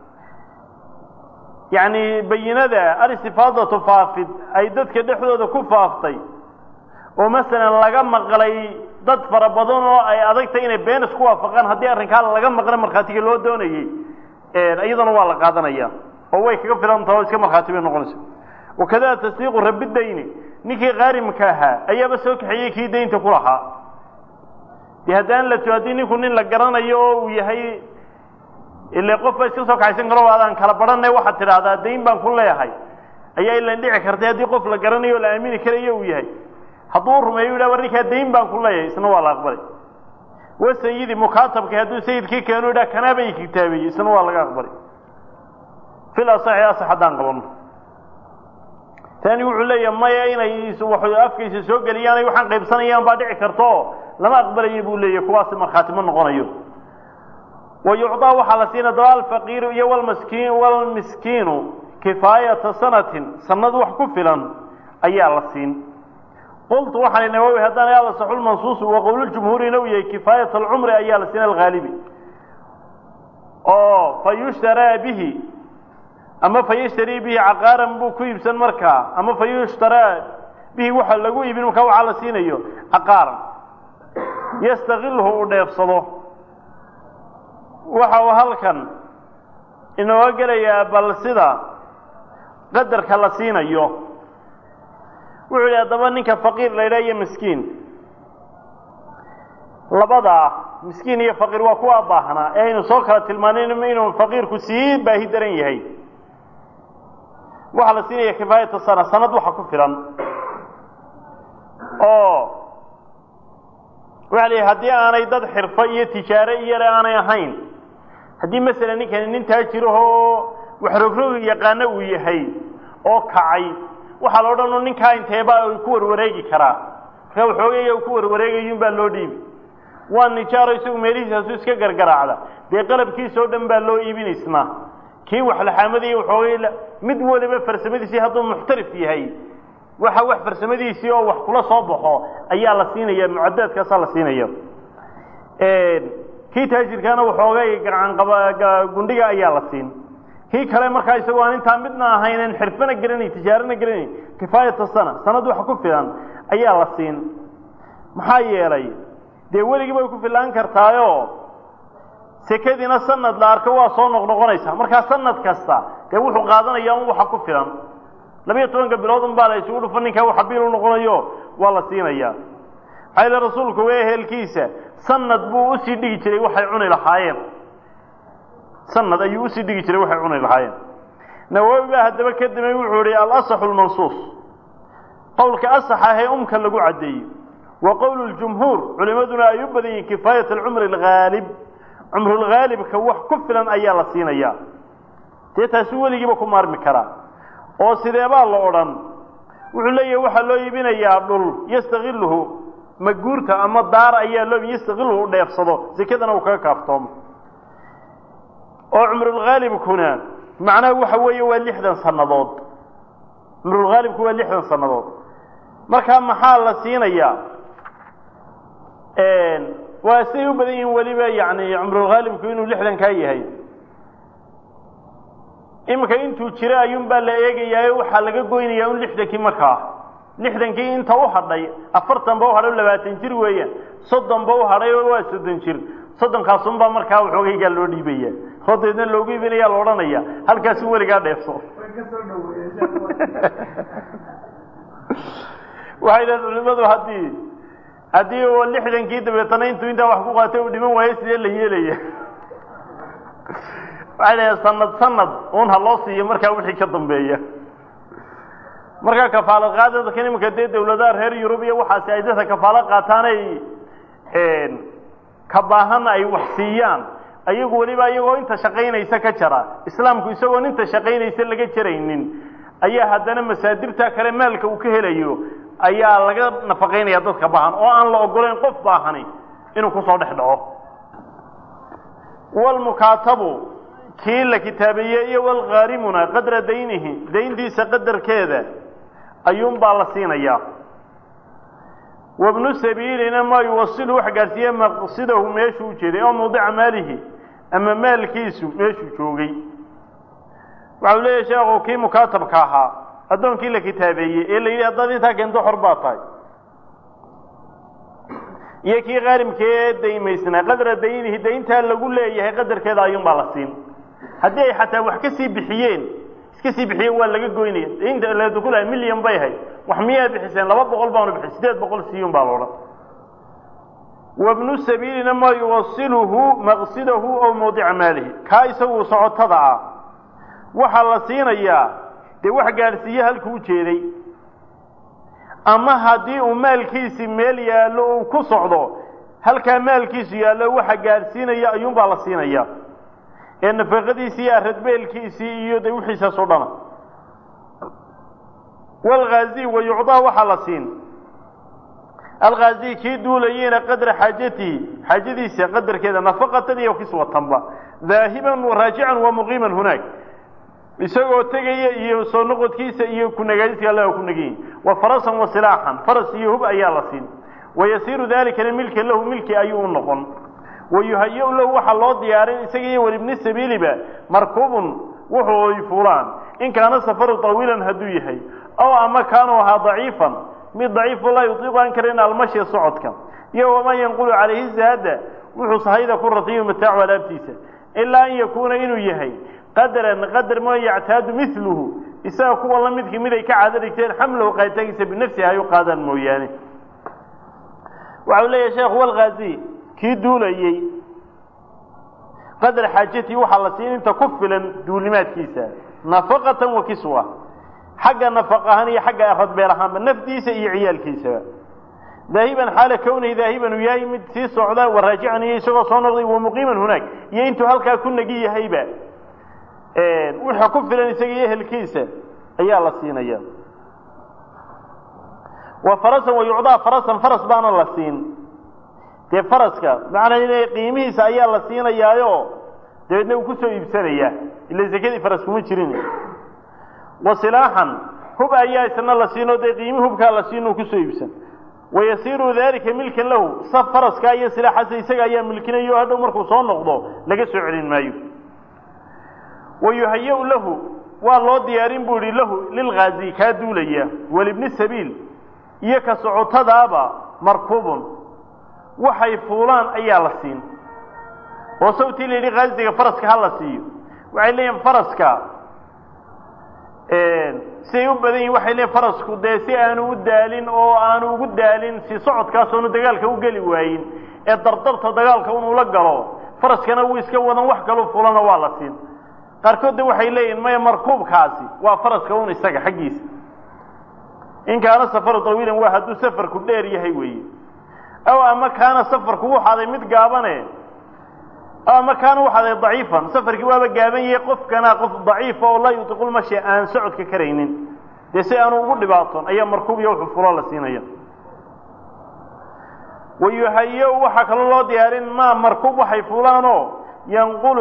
yacni bayinada alistifaadatu faafid ay dadka dhexdooda ku faaftay oo masalan laga maqlay dad fara badan oo ay adagtay inay been isku waafaqaan haddii arrinkaa laga maqla markhaatiga loo doonayey iyadana waa la qaadanaya oo way kaga filan taha o iska markhaati bay noqonaysa wakada tasdiiqu rabi dayni ninkii qaarimka ahaa ayaaba soo kaxeeyey kii daynta ku lahaa dee haddaan la haddii ninku nin la garanayo oo uu yahay ile qof ba iska soo kaxaysan karo adaan kala baranay waxaad tidhaahdaa dayn baan ku leeyahay ayaa ilan dhici kartay haddii qof la garanayo o la aamini karayo uu yahay hadduu rumeeyo yidhah war ninkaa dayn baan ku leeyahay isna waa la aqbalay wa sayidi mukaatabka hadduu sayidkii keenu yidhah kanaaba i kitaabeeyey isna waa laga aqbalay fil asaxi asax haddaan qabano tani wuxuu leeyahay maya inay afkaysa soo geliyaan ay waxaan qaybsanayaan baa dhici karto lama aqbalayo buu leeyahy kuwaasi markhaati ma noqonayo wa yucطaa waxaa la siina daba alfaqiiru iyo walmaskiin walmiskiinu kifaayata sanatin sanad wax ku filan ayaa la siin qultu waxaan nawawi haddaan al asaxu lmansuusu wa qowluljumhuurina uu yahay kifaayat alcumri ayaa la siina alghaalibi oo fa yushtaraa bihi ama fa yashtarii bihi caqaaran buu ku iibsan markaa ama fa yushtaraa bihi waxa lagu iibin markaa waxaa la siinayo caqaaran yastakilhu uu dheefsado waxa uu halkan inooga gelayaa bal sida qadarka la siinayo wuxuu yidhi haddaba ninka faqiir la yidhaha iyo miskiin labadaa miskiin iyo faqiir waa kuwa baahnaa ee aynu soo kala tilmaanin inuu faqiirku sii baahi daran yahay waxaa la siinaya kifaayata sana sanad waxa ku filan oo waxa la yidhi haddii aanay dad xirfo iyo tijaare iyole aanay ahayn haddii masalan ninkani nin taajirahoo wax rogrogi yaqaano uu yahay oo kacay waxaa la odhan ninkaa inteeba ay ku warwareegi karaa markaa waxoogaya ku warwareegayun baa loo dhiibi waa nijaaro isagu meelihiisaasu iska gargaraacda dee qalabkiisa oo dhan baa loo iibin isna kii wax laxaamadaya waxoogay mid waliba farsamadiisii hadduu muxtarif yahay waxa wax farsamadiisii oo wax kula soo baxo ayaa la siinaya mucadaadkaasaa la siinaya kii taajirkaana waxoogay gacanqabagundhiga ayaa la siin kii kale markaa isagoo aan intaa midna ahaynen xirfana garanayn tijaarana garanayn kifaayata sana sanad wax ku filan ayaa la siin maxaa yeelay dee weligii bay ku filaan kartaayo sekadiina sanad la arko waa soo noqnoqonaysaa markaa sanad kasta dee wuxuu qaadanayaa un waxa ku filan labiyo tobanka bilood un baa la isugu dhufa ninkaa waxa biil u noqonayo waa la siinayaa maxaa yile rasuulku waa ehelkiisa sanad buu usii dhigi jiray waxay cuni lahaayeen sanad ayuu usii dhigi jiray waxay cuni lahaayeen nawowi baa haddaba ka damey wuxuu ihi alasaxu lmansuus qowlka asax ahee umka lagu caddeeyey wa qowlu ljumhuur culimaduna ay u badan yihiin kifaayat alcumri alghaalib cumrulghaalibka wax ku filan ayaa la siinayaa dee taasi weligiiba ku maarmi karaa oo sideebaa la odhan wuxuu leeyahay waxaa loo iibinayaa dhul yastakiluhu maguurta ama daar ayaa loo yastakiluhu u dheefsado sekadana uu kaga kaaftoomo oo cumrulghaalibkuna macnaha waxa weeye waa lixdan sannadood cumrulghaalibku waa lixdan sannadood markaa maxaa la siinayaa waa siday u badan yihiin weliba yani cumrulghaalibku inuu lixdankaa yahay iminka intuu jiro ayuun baa la eegayaa waxaa laga goynayaa un lixdankii markaa lixdankii inta u hadhay afartan ba u hadhay labaatan jir weeyaan soddon ba u hadhay oo waa soddon jir soddonkaasunbaa markaa waxoogaygaa loo dhiibaya oo deedna loogu iibinaya la odhanaya halkaasu weligaa dheefso waxay dhahen culimadu haddii haddii u lixdankii dabeetana intuu intaa wax ku qaatay uu dhiman waayo sidee la yeelaya waxay dhahen sanad sanad un ha loo siiyo markaa wixii ka dambeeya markaa kafaalad qaadadka iminka dee dawladaha reer yurub iyo waxaasi ay dadka kafaalo qaataanay ka baahan ay wax siiyaan ayagu weliba iyagoo inta shaqaynaysa ka jara islaamku isagoon inta shaqaynaysa laga jaraynin ayaa haddana masaadirta kale maalka uu ka helayo ayaa laga nafaqaynaya dadka baahan oo aan la ogolayn qof baahani inuu kusoo dhex dhaco walmukaatabu kii la kitaabeeyey iyo walkhaarimuna qadra daynihi dayntiisa qadarkeeda ayuunbaa la siinayaa wabnu sabiilina maa yuwasilu wax gaadhsiiye maqsidahu meeshuu ujeeday oo mawdica maalihi ama maalkiisu meeshuu joogay waxau leeyahay sheekhu kii mukaatabka ahaa addoonkii la kitaabeeyey ee la yidhi haddaad intaa keento xor baa tahay iyo kii khaarimka ee daymaysnaa qadra daynihi dayntaa lagu leeyahay qadarkeeda ayuunbaa la siin haddii ay xataa wax ka sii bixiyeen iska sii bixiyeen waa laga goynaya daynta ladukulahay milyan bay ahayd wax miyaa bixiseen laba boqol baanu bixin sideed boqol siiyun baa loodhan wabnu sabiilina maa yuwasiluhu maqsidahu ow mawdica maalihi kaa isagu socotada ah waxaa la siinayaa dee wax gaadhsiiye halkuu ujeeday ama haddii uu maalkiisi meel yaallo uu ku socdo halkaa maalkiisu yaallo waxa gaadhsiinaya ayuunbaa la siinaya ee nafaqadiisii iyo aradbeelkiisii iyo de wixiisaas oo dhana walghaazi wa yucdaa waxaa la siin alghaazi kii duulayeyna qadra xaajatihi xaajadiisa qadarkeeda nafaqatan iyo kiswatanba daahiban raajican wa muqiiman hunaag isagoo tegaya iyo soo noqodkiisa iyo kunagaadiska alla ku nagayin wa farasan wa silaaxan faras iyo hub ayaa la siin wayasiiru dalikana milka lahu milki ayuu u noqon wayuhaya lahu waxaa loo diyaarin isaga iyo walibni sabiiliba markuubun wuxuu ay fulaan in kaana safaru tawiilan hadduu yahay ow ama kaanuu ahaa daciifan mid daciifu laa yutiiqu aan karin almashya socodka iyo waman yanqulu calayhi zaada wuxuu sahayda ku ratiyu mataacu alaabtiisa ilaa an yakuuna inuu yahay qadaran qadar ma yactaadu miluhu isaga kuwa la midkii mid ay ka caado dhigteen xamlahu qaaditaankiisa binafsihi ay u qaadaan mooyaane waxau leeyahay sheekhu walghaazi kii duulayey qadar xaajatii waxaa la siin inta ku filan duulimaadkiisa nafaqatan wa kiswa xagga nafaq ahaan iyo xagga radbeel ahaanba nafdiisa iyo ciyaalkiisaba daahiban xaala kownihi daahiban uu yahay mid sii socda wa raajican iyo isagoo soo noqday wa muqiiman hunaag iyo intuu halkaa ku negi yahayba wuxuu ku filan isaga iyo ehelkiisa ayaa la siinaya wa farasan wa yucdaa farasan faras baana la siin dee faraska macnaa ina qiimihiisa ayaa la siinayaayo dabeedna uu kusoo iibsanayaa ila sekadii faras kuma jirin wa silaaxan hub ayaa isna la siinoo dee qiimi hubkaa la siin uu kusoo iibsan wayasiiru dalika milkan lahu saf faraskaa iyo silaaxaasa isaga ayaa milkinayo hadhow markuu soo noqdo laga soo celin maayo wayuhaya-u lahu waa loo diyaarin buu ihi lahu lilghaazi kaa duulaya walibni sabiil iyo ka socotadaaba markuubun waxay fuulaan ayaa la siin oo sawtii la yidhi khaaziga faraska ha la siiyo waxay leeyihin faraska siday u badan yihin waxay leeyiin farasku dee si aanu u daalin oo aanu ugu daalin si socodkaas oonu dagaalka u geli waayin ee dardarta dagaalka inuu la galo faraskana wuu iska wadan wax kalu fulana waa la siin qaarkood de waxay leeyihin maya markuubkaasi waa faraska un isaga xaggiisa in kaana safaru tawiilan waa hadduu safarku dheer yahay weeye aw ama kaana safarku wuxaaday mid gaabane aw ama kaana waxaaday daciifan safarkii waaba gaaban yahay qofkana qof daciifa oo laa yutiqu lmashi aan socodka karaynin dee si aanu ugu dhibaatoon ayaa markuub iyo wuxuu fulo la siinaya wayuhaya-u waxaa kaloo loo diyaarin maa markuub waxay fulaanoo yanqulu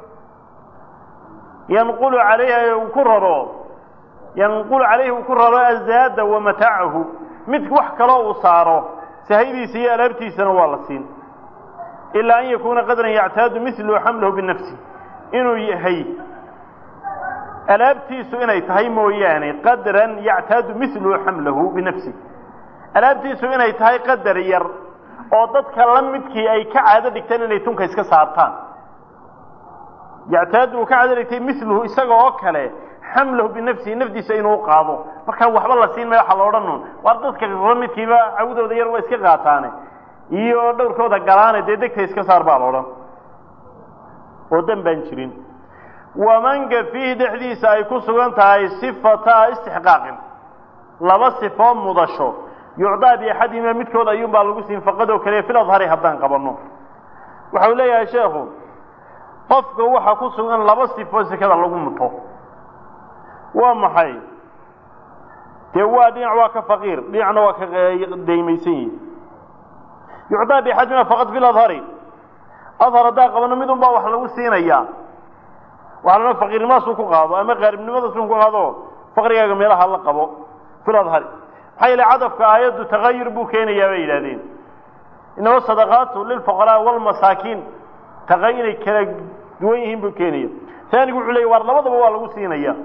yanqulu calayhi uu ku raro yanqulu calayhi uu ku raro azaada wa mataacahu mid wax kaloo uu saaro sahaydiisa iyo alaabtiisana waa la siin ilaa an yakuuna qadran yactaadu milu xamlahu binafsi inuu yahay alaabtiisu inay tahay mooyaane qadran yactaadu milu xamlahu binafsi alaabtiisu inay tahay qadar yar oo dadka la midkii ay ka caado dhigteen inay tunka iska saartaan yactaadu uu ka caado dhigtay miluhu isaga oo kale xamlahu binafsihi nafdiisa inuu qaado markaa waxba la siin maya waxa la odhan un waar dadka la midkiiba cawdooda yar waa iska qaataane iyo dhowrkooda galaane dee degta iska saar baa la odhan oo dan baan jirin wamanka fiihi dhexdiisa ay ku sugan tahay sifataa istixqaaqin laba sifoo mudasho yucdaa biaxadihima midkood ayuunbaa lagu siin faqadoo kaliya fil adhari haddaan qabanno waxau leeyahay sheekhu qofka waxaa ku sugan laba sifoo sekada lagu muto waa maxay dee waa dhinac waa ka faqiir dhinacna waa ka daymaysan yihi yucdaa biaxadihima faqad fil adhari adhar haddaan qabanno midun baa wax lagu siinayaa waxaa lana faqiirnimadaasu ku qaado ama qaaribnimadaasu ku qaado faqrigaaga meelaha la qabo fil adhari maxaa yeele cadafka aayaddu tagayur buu keenayaa bay yidhahdeen inama sadaqaatu lilfuqaraa walmasaakiin taqa inay kala duwan yihiin buu keenaya taanigu wuxuu leeyay waar labadaba waa lagu siinaya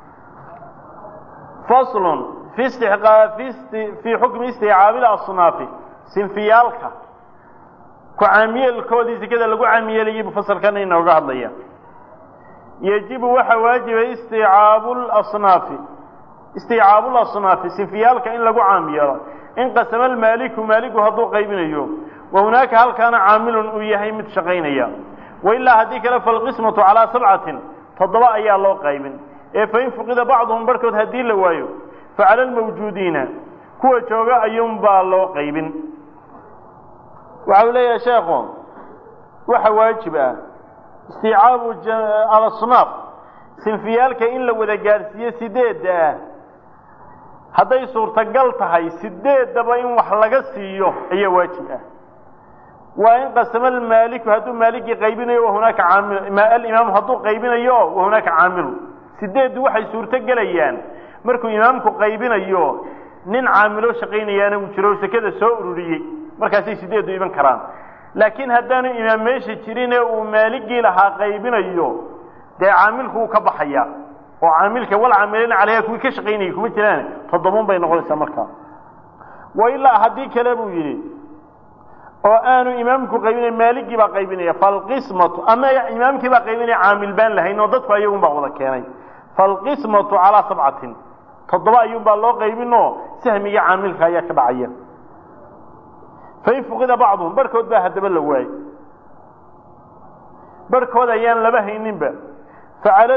faslun fi istiqaa fii xukmi isticaabil asnaafi sinfiyaalka ku caamiyeelkoodii sekada lagu caamiyeelayay buu fasalkana inooga hadlaya yajibu waxaa waajiba isticaabu lasnaafi isticaabu lasnaafi sinfiyaalka in lagu caam yeelo in qasama almaaliku maaliku hadduu qaybinayo wa hunaaka halkaana caamilun uu yahay mid shaqaynaya wailaa haddii kale falqismatu calaa sabcatin toddoba ayaa loo qaybin ee fain fuqida bacduhum barhkood haddii la waayo facala almawjuudiina kuwa jooga ayuunbaa loo qaybin waxa uu leeyahay sheekhu waxa waajib ah isticaabu alasnaaf sinfiyaalka in la wada gaadhsiiyo sideedda ah hadday suurtagal tahay sideeddaba in wax laga siiyo ayaa waajib ah waa in qasama almaaliku hadduu maaligii qaybinayo wahunaaka caamil alimaamu hadduu qaybinayo wahunaaka caamilu sideeddu waxay suurto gelayaan markuu imaamku qaybinayo nin caamilo shaqaynayaana uu jiro sekada soo ururiyey markaasay sideeddu iman karaan laakiin haddaanu imaam meesha jirinee uu maaligii lahaa qaybinayo dee caamilku wuu ka baxaya oo caamilka wal caamilina caleyha kuwii ka shaqaynayay kuma jiraan toddobun bay noqonaysaa markaa wa ilaa haddii kale buu yidhi oo aanu imaamku qaybinay maaligii baa qaybinaya falqismatu ama imaamkii baa qaybinaya caamil baan lahayn oo dadku ayagun baa wada keenay falqismatu calaa sabcatin toddoba ayuun baa loo qaybinoo sahmiga caamilka ayaa ka dhacaya fain fuqida bacduhum barhkood baa haddaba la waayey barhkood ayaan laba hayninba facala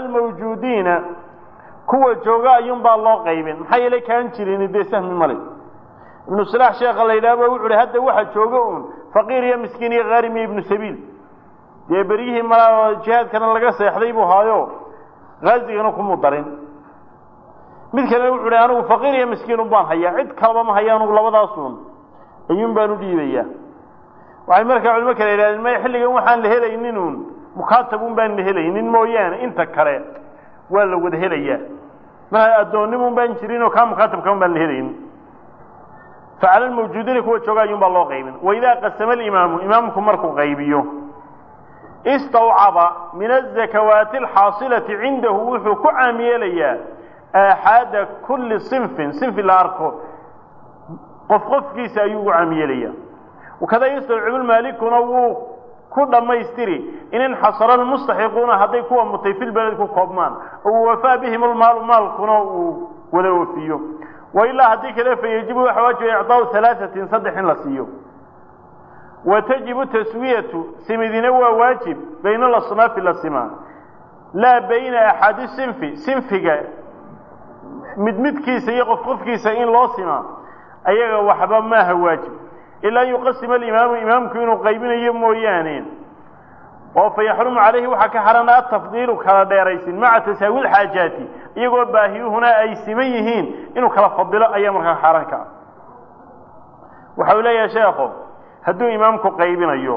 almawjuudiina kuwa jooga ayuun baa loo qaybin maxaa yeelay kaan jirin dee sahmi male ibnu salaax sheekha la yidhahba wuxu uhi hadda waxa jooga uun faqiir iyo miskiin iyo kaarim iyo ibnu sabiil dee beryihii ma jihaadkana laga seexday buu haayo haazigana kumuu darin mid kalena wuxu uhi anigu faqiir iyo miskiin un baan hayaa cid kalaba ma haya anugu labadaasun ayuun baan u dhiibayaa waxay markaa culimo kale yidhahdeen may xilligan waxaan la helaynin uun mukaatab un baan la helaynin mooyaane inta kale waa la wada helayaa ma addoonnim un baan jirin oo kaa mukaatabka un baan la helaynin facala lmawjuudiina kuwa jooga ayuun baa loo qaybin waidaa qasama alimaamu imaamku markuu qaybiyo istawcaba min azakawaati alxaasilati cindahu wuxuu ku caam yeelayaa aaxaada kulli sinfin sinfi la arko qof qofkiisa ayuu ugu caam yeelayaa wakada yastawcibu lmaalikuna wuu ku dhammaystiri in inxasara lmustaxiquuna hadday kuwa mutay fil beled ku koobmaan oo wafaa bihim lmaalu maalkuna uu wada oofiyo wailaa haddii kale fa yajibu waxa waajiba icdaau halaaثatin saddex in la siiyo wa tajibu taswiyatu simidina waa waajib bayna alasnaafi la simaa laa bayna axadi sinfi sinfiga mid midkiisa iyo qof qofkiisa in loo simaa ayaga waxba maaha waajib ilaa an yuqasima alimaamu imaamku inuu qaybinayo mooyaane oo fa yaxrumu calayhi waxaa ka xarana atafdiilu kala dheeraysin maca tasaawi lxaajaati iyagoo baahiyuhuna ay siman yihiin inuu kala fadilo ayaa markaa xaaraan ka ah waxa uu leeyahay sheekho hadduu imaamku qaybinayo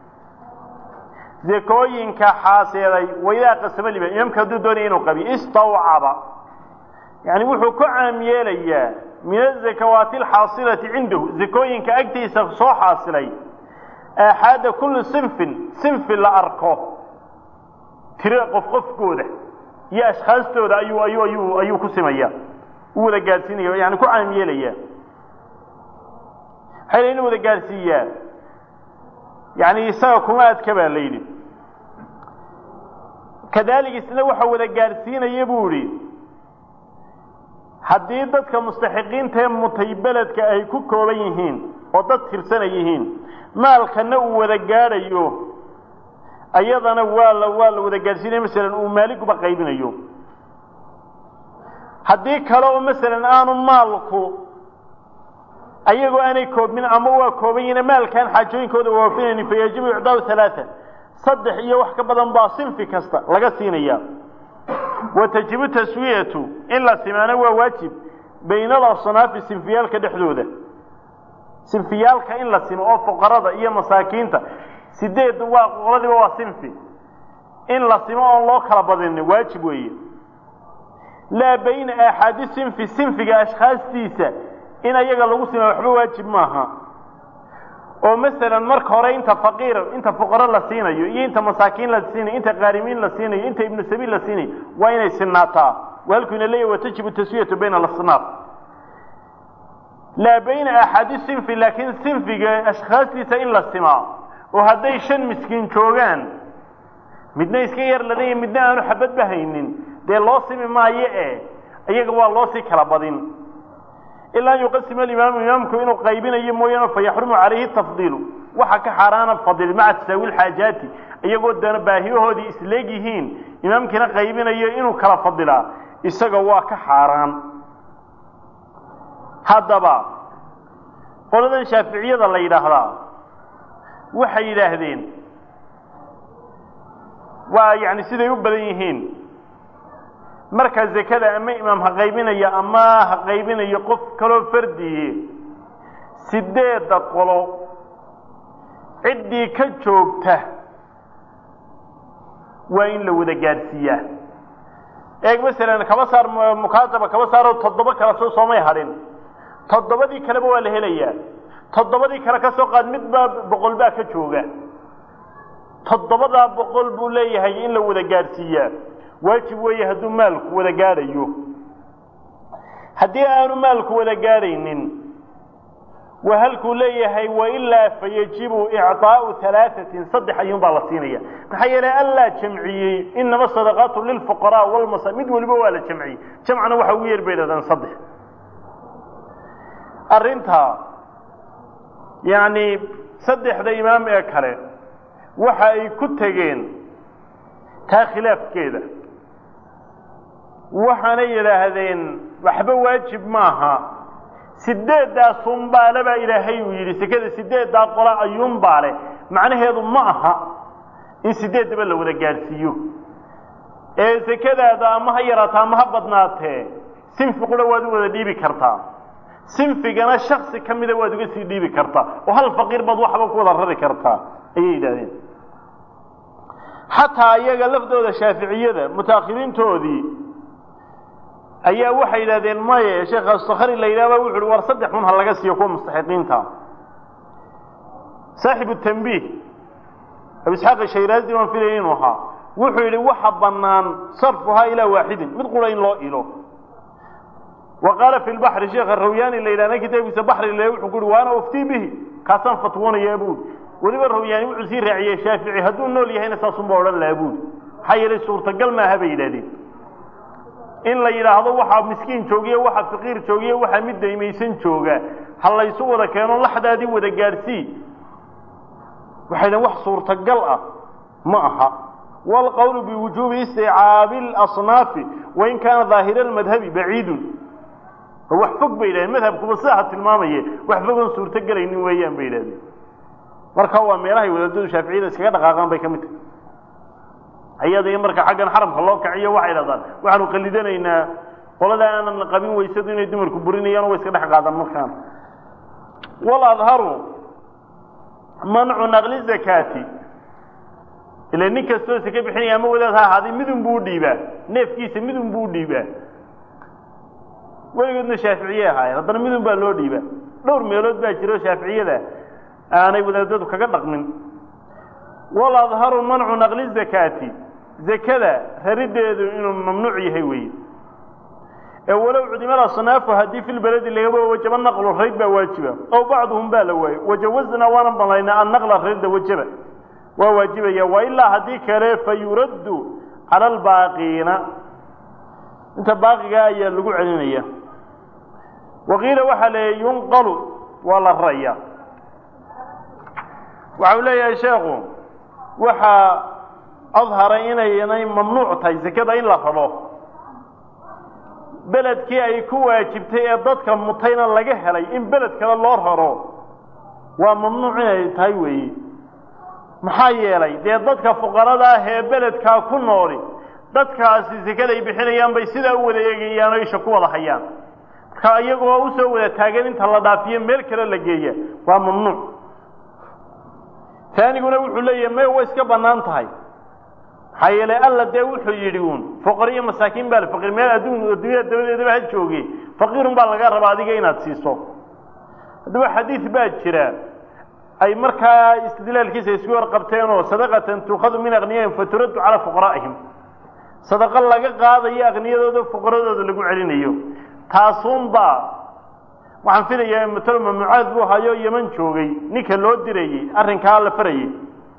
zakooyinka xaaseeday waidaa qasama limaam imaamku hadduu doonaya inuu qabiyo istawcaba yani wuxuu ku caam yeelayaa min azakawaati alxaasilati cindahu zakooyinka agtiisa soo xaasilay aaxaada kulli sinfin sinfi la arko tiro qof qofkooda iyo ashkhaastooda ayuu ayuu ayuu ayuu ku simaya u wada gaadhsiinaya yani ku caam yeelaya waxay la inu wada gaadhsiiyaa yani isaga kuma adka baa la yidhi kadalik isna waxa wada gaadhsiinaya buu idhi haddii dadka mustaxiqiinta ee mutay beledka ay ku kooban yihiin oo dad tirsana yihiin maalkana uu wada gaadhayo ayadana waa la waa la wada gaadhsiinaya masalan uu maaliguba qaybinayo haddii kale oo masalan aanu maalku ayagoo aanay koobmin ama waa kooban yihiin maalkaan xaajooyinkooda waafinaynin fa yajibu icdaau halaaa saddex iyo wax ka badan baa sinfi kasta laga siinaya wa tajibu taswiyatu in la simaano waa waajib bayna alasnaafi sinfiyaalka dhexdooda sinfiyaalka in la simo oo fuqarada iyo masaakiinta sideed waa qoladiiba waa sinfi in la simo oon loo kala badinin waajib weeye laa bayna aaxaadi sinfi sinfiga ashkhaastiisa in ayaga lagu sima waxba waajib maaha oo masalan marka hore inta faqiir inta fuqaro la siinayo iyo inta masaakiin la siinayo inta qaarimiin la siinayo inta ibnu sabiil la siinayo waa inay sinaataa halkuyna leeyahy watajibu taswiyatu bayna alasnaaf laa bayna axadi sinfi laakiin sinfiga ashkhaastiisa in la simaa oo hadday shan miskiin joogaan midna iska yar ladanya midna aanu xabadba haynin dee loo simi maayo e iyaga waa loo sii kala badin ilaa an yuqasima alimaamu imaamku inuu qaybinayo mooyaane fa yaxrumu calayhi tafdiilu waxa ka xaaraana fadil maca tasaawi lxaajaati iyagoo dana baahiyahoodii isleeg yihiin imaamkiina qaybinayo inuu kala fadilaa isaga waa ka xaaraan haddaba qoladan shaaficiyada la yidhaahdaa waxay yidhaahdeen waa yani siday u badan yihiin marka zakada ama imaam ha qaybinayo ama ha qaybinayo qof kaloo fardiye sideedda qolo ciddii ka joogta waa in la wada gaadhsiiyaa eeg masalan kaba saar mukaataba kaba saaroo toddoba kala soo soomay hadhin toddobadii kaleba waa la helayaa toddobadii kale ka soo qaad midbaa boqol baa ka jooga toddobadaa boqol buu leeyahay in la wada gaadhsiiyaa waajib weeye hadduu maalku wada gaadhayo haddii aanu maalku wada gaadhaynin waa halkuu leeyahay wailaa fayajibu icطaau alaaثatin saddex ayuun baa la siinaya maxaa yeelay allaa jamciyey inama sadaqaatu lilfuqaraa walmasa mid waliba waa la jamciyey jamcna waxa ugu yeer bay dhahdaan saddex arrintaa yacni saddexda imaam ee kale waxa ay ku tegeen taa khilaafkeeda waxaanay yidhaahdeen waxba waajib maaha sideedaasunbaale baa ilaahay uu yidhi sekada sideeddaa qola ayuunbaale macnaheedu ma aha in sideeddaba la wada gaadhsiiyo ee sekadaada ama ha yaraataa ama ha badnaatee sinfi qura waad u wada dhiibi kartaa sinfigana shaksi ka mida waad uga sii dhiibi kartaa oo hal faqiir baad waxba ku wada rari kartaa ayay yidhahdeen xataa iyaga laftooda shaaficiyada mutaakhiriintoodii ayaa waxay yidhahdeen maye sheekh astakari la yidhahba wuxu uhi war saddex xun ha laga siiyo kuwa mustaxiqiinta saaxibu tanbiih abu isxaaq shayraazi waan filaya inuu ahaa wuxuu yidhi waxa bannaan sarfuhaa ilaa waaxidin mid qura in loo ilo wa qaala fi lbaxri sheekha rawyaani la yidhahna kitaabkiisa baxri le wuxuu ku uhi waana uftii bihi kaasaan fatwoonayaa buuri weliba rawyaani wuxuu sii raaciyey shaafici hadduu nool yahayna saasunba odhan lahaa buuri maxaa yeelay suurtagal maaha bay yidhahdeen in la yidhaahdo waxaa miskiin joogiyo waxa faqiir joogiyo waxa mid daymaysan jooga ha laysu wada keeno laxdaadii wada gaadhsii waxay dhahen wax suurtagal ah ma aha waalqowlu biwujuubi isticaabi اlasnaafi wain kaana daahira almadhabi baciidun wax fog bay yidhahdeen madhabkuba sidaa tilmaamaye wax fogoon suurto gelaynin weeyaan bay yidhahdeen marka waa meelahay wadaadadu shaaficiyada iskaga dhaqaaqaan bay ka mid tahay ayada in marka xaggan xaramka loo kaciyo waxay dhahdaan waxaanu qalidanaynaa qolada aanan qabin weysadu inay dumarku burinayaan way iska dhex qaadaan markaan waladharu mancu naqli zakaati ila nin kastoo saka bixinaya ama wadaad ha ahaaday midun buu udhiibaa neefkiisa midun buu udhiibaa weligoodna shaaficiye ahaayeen haddana midun baa loo dhiibaa dhowr meelood baa jiro shaaficiyada aanay wadaadadu kaga dhaqmin waladharu mancu naqli zakaati zakada rarideedu inuu mamnuuc yahay weeye ee walow cudimada asnaafu haddii fi lbeledi lagaba wajaba naqlu rayd baa waajiba ow bacduhum baa la waayey wajawazna waanan banlaynaa annaqla rayda wajaba waa waajibaya wa ilaa haddii kale fa yuraddu cala albaaqiina inta baaqigaa ayaa lagu celinaya waqiila waxaa leeyay yunqalu waa la raya waxa uu leeyahay sheekhu waxaa adharay inaynay mamnuuc tahay sekada in la rabo beledkii ay ku waajibtay ee dadka mutayna laga helay in beled kale loo raro waa mamnuuc inay tahay weeye maxaa yeelay dee dadka fuqarada ah ee beledkaa ku nooli dadkaasi sekada ay bixinayaan bay sidaa u wada eegayaan oo isha ku wada hayaan marka iyagoo usoo wada taagan inta la dhaafiyo meel kale la geeya waa mamnuuc taaniguna wuxuu leeyahay may way iska bannaan tahay maxaa yeelay alla dee wuxuu yidhi uun foqor iyo masaakiin baa faqir meel adduun adduunyada dabadeedaba ha jooge faqiirun baa laga rabaa adiga inaad siiso haddaba xadiid baa jira ay markaa istidlaalkiisa isku warqabteen oo sadaqatan tuukhadu min akniyaihim faturaddu calaa fuqaraa'ihim sadaqo laga qaadayo akniyadooda fuqaradooda lagu celinayo taasuunbaa waxaan filayaa matalo mamnuucaad buu hayo yeman joogay ninka loo dirayey arrinkaa la farayey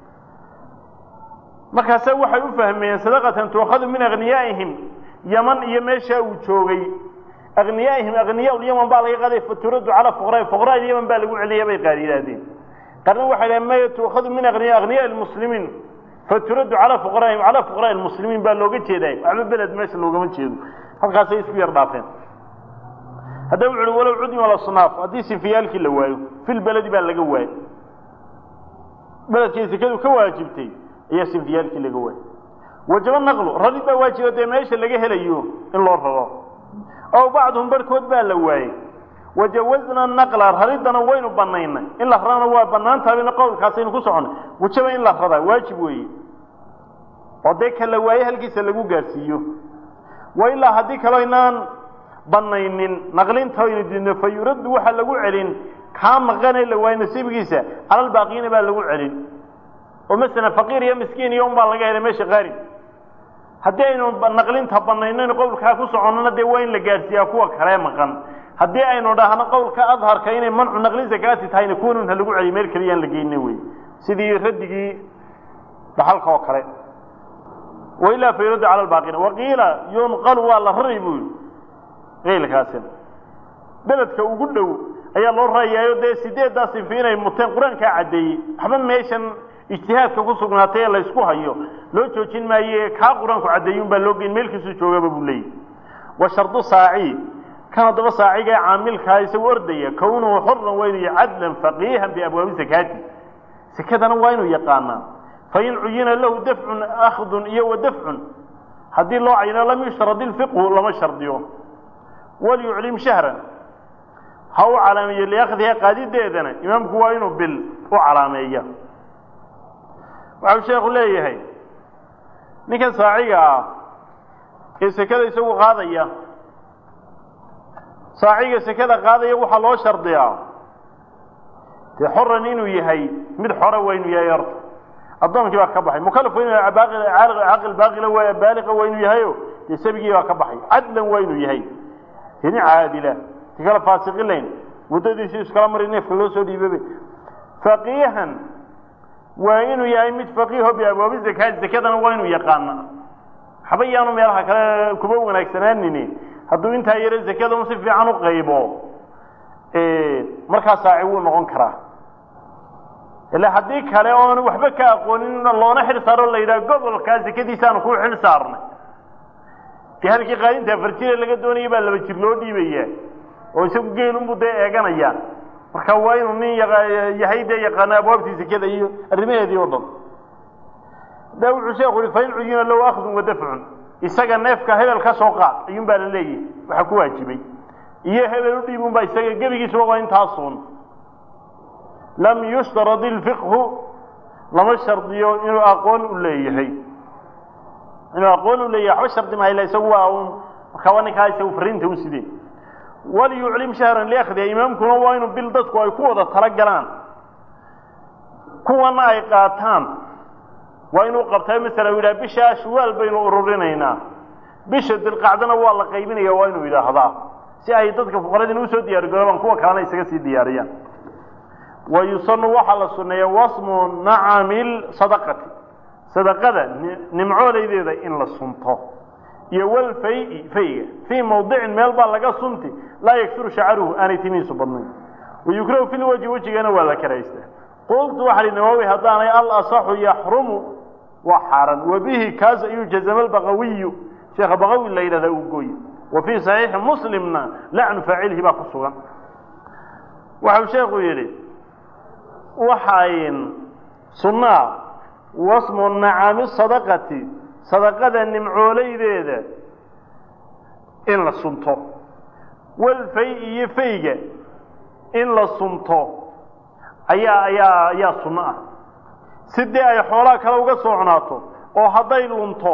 markaase waxay u fahmeen sadaqatan tuukhadu min akniyaa'ihim yaman iyo meeshaa uu joogay akniyaa'ihim akniyaa yaman baa laga qaaday faturaddu calaa fuqraa fuqraa yaman baa lagu celinayaa bay qaar yidhaahdeen qarna waxay dhahen maya tuukhadu min akniya akniyaa almuslimiin faturaddu calaa fuqaraa'ihim calaa fuqraa almuslimiin baa looga jeedaay waxba beled meesha loogama jeedo halkaasay isku yar dhaafeen haddaba wuxu uhi walow cudima lasnaaf haddii sinfiyaalkii la waayo fil beledi baa laga waayo beledkii sekadu ka waajibtay ayaa sinfiyaalkii laga waayo wajaba naqlu rarid baa waajiba dee meesha laga helayo in loo raro ow bacduhum barhkood baa la waayey wajawazna naqla rariddana waynu banaynay in la rarana waa banaan tahabina qowlkaasaynu ku soconnay wajaba in la raraa waajib weeye oo dee ka la waaye halkiisa lagu gaadhsiiyo wa ilaa haddii kaloo inaan banaynin naqlinta aynu diidno fa yuraddu waxaa lagu celin kaa maqanee la waaye nasiibkiisa calalbaaqiina baa lagu celin oo masalan faqiir iyo miskiin iyo unbaa laga helay meesha qaari haddii aynu naqlinta banaynin qowlkaa ku soconnona dee waa in la gaadhsiiyaa kuwa kale maqan haddii aynu dhahno qowlka adharka inay mancu naqli zakaati tahayna kuwanun ha lagu celiyo meel keliyaan la geyna wey sidii raddigii dhaxalka oo kale wailaa fa yuraddu cala albaaqina waqiila yunqalu waa la rari buu yihi qaylkaasina beledka ugu dhow ayaa loo rarayaayo dee sideeddaa sinfi inay muteen qur-aankaa caddeeyey waxba meeshan ijtihaadka ku sugnaatay ee laysku hayo loo joojin maaye kaa qur-aanku caddeeyey un baa loo geyn meelkiisuu joogaba buu leeyahy wa shardu saaci kan haddaba saaciga ee caamilkaa isagu ordaya kownuhu xuran waa inuu yahay cadlan faqiihan biabwaabi sakaati sekadana waa inuu yaqaanaa fain cuyina lahu dafcun akhdun iyo wa dafcun haddii loo cayino lam yushrad ilfiqhu lama shardiyo walyuclim shahran ha u calaameeyo liakhdiha qaadideedana imaamku waa inuu bil u calaameeya waxau sheekhu leeyahay ninkan saaciga ah ee sekada isagu qaadaya saaciga sekada qaadaya waxaa loo shardiyaa dee xoran inuu yahay mid xora waa inuu yahay horta addoonkii baa ka baxay mukalaf waa inu yahay caqil baaqila waa baaliqa waa inuu yahayo dee sabigii baa ka baxay cadlan waa inuu yahay hini caadila ti kale faasiqilayn waddadiisi iskala mari neefka loo soo dhiibabe faqiihan waa inuu yahay mid faqiiho biabwaabi zakaati zakadana waa inuu yaqaana waxba yaanu meelaha kale kuba wanaagsanaanini hadduu intaa yaro zakada un si fiican u qaybo markaa saaci wuu noqon karaa ila haddii kale oon waxba ka aqoonin loona xil saaro la yidhaha gobolkaa zakadiisaanu ku xil saarnay dee halkii qaadinta afar jire laga doonaya baa laba jir loo dhiibaya oo isagu geelunbuu dee eeganaya marka waa inuu nin yahay dee yaqaano abwaabtii zakada iyo arrimaheedii oo dhan da wuxuu sheeku yihi fain cuyina low akhdun wa dafcun isaga neefka hebel ka soo qaad ayuun baa la leeyahay waxaa ku waajibay iyo hebel u dhiibun baa isaga gebigiisuba waa intaasuun lam yushtarad ilfiqhu lama shardiyo inuu aqoon u leeyahay inuu aqoon u leeyahay waxba shardi mahayla isagu waa un markaa waa ninkaa isagu fariinta u sideen waliyuclim shahran liakhdiha imaamkuna waa inuu bil dadku ay ku wada tala galaan kuwana ay qaataan waa inuu qabtaa masala u yidhaha bisha ashwaal baynu ururinaynaa bisha dilqacdana waa la qaybinaya waa inuu yidhaahdaa si ay dadka fuqaradiina usoo diyaargaroobaan kuwa kalena isaga sii diyaariyaan wa yusanu waxaa la sunneeya wasmu nacamil sadaqati sadaqada nimcooleydeeda in la sunto iyo walfay fayga fii mawdicin meel baa laga sunti laa yaksuru shacaruhu aanay timihiisu badnayn wayukrahu fi lwajhi wejigana waa la karaystaa qultu waxa hi nawaawi haddaanay alasaxu yaxrumu waa xaaran wabihi kaas ayuu jazama albaqawiyu sheekha baqawi la yidhahdaa uu gooye wa fii saxiixi muslimna lacnu faacilihi baa ku sugan waxau sheekhu yidhi waxayn sunnaa wasmu nacami sadaqati sadaqada nimcooleydeeda in la sunto walfay iyo fayga in la sunto ayaa ayaa ayaa sunno ah si dee ay xoolaha kale uga soocnaato oo hadday lunto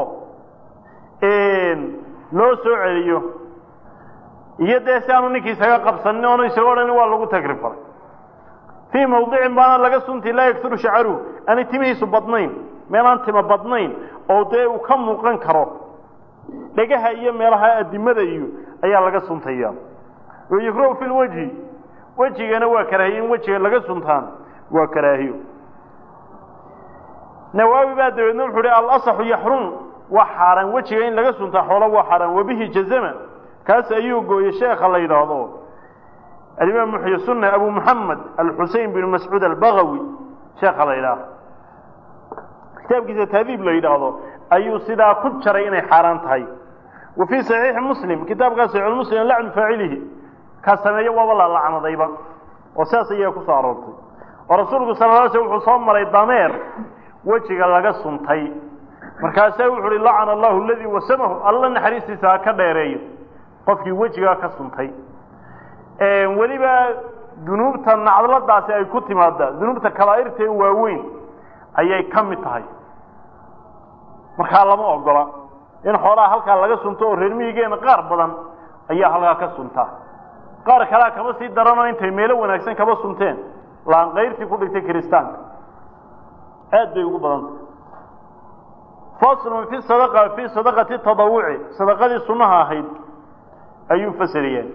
loo soo celiyo iyo dee si aanu ninkii isaga qabsanin oonu isaga odhan waa lagu tagri faray fii mawdicin baana laga sunti laa yaksuru shacaruhu aanay timihiisu badnayn meelaan tima badnayn oo dee uu ka muuqan karo dhegaha iyo meelaha adimada iyo ayaa laga suntaya wayukrahu fi lwajhi wejigana waa karaahiye in wejiga laga suntaan waa karaahiyo nawaawi baa dabeedna wuxuu hi alasaxu yaxrum waa xaaraan wejiga in laga suntaa xoola waa xaaraan wabihi jazama kaas ayuu gooyey sheekha la yidhaahdo alimaam muxyi sunna abu muxamed alxusein bin mascuud albagawi sheekha la yidhaahdo kitaabkiisa taadiib la yidhaahdo ayuu sidaa ku jaray inay xaaraan tahay wa fii saxiixi muslim kitaabkaa saxiixulmuslim lacnu faacilihi ka sameeyo waaba la lacnadayba oo sidaas ayaa ku soo aroortay oo rasuulku sala la sl wuxuu soo maray dameer wejiga laga suntay markaasaa wuxu uhi lacana allahu aladii wasamahu alla naxariistiisa ha ka dheereeyo qofkii wejigaa ka suntay weliba dunuubta nacdladaasi ay ku timaada dunuubta kabaa'irta ee waaweyn ayay ka mid tahay markaa lama ogola in xoolaha halkaa laga sunto oo reer miyigeena qaar badan ayaa halkaa ka suntaa qaar kalea kama sii daranoo intay meelo wanaagsan kaba sunteen laanqayrtii ku dhigtay kiristaanka aad bay ugu badantah faslun fi sadaqa fii sadaqati tadawuci sadaqadii sunnaha ahayd ayuu fasaliyeen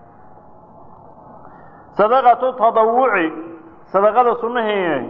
sadaqatu tadawuci sadaqada sunnaheena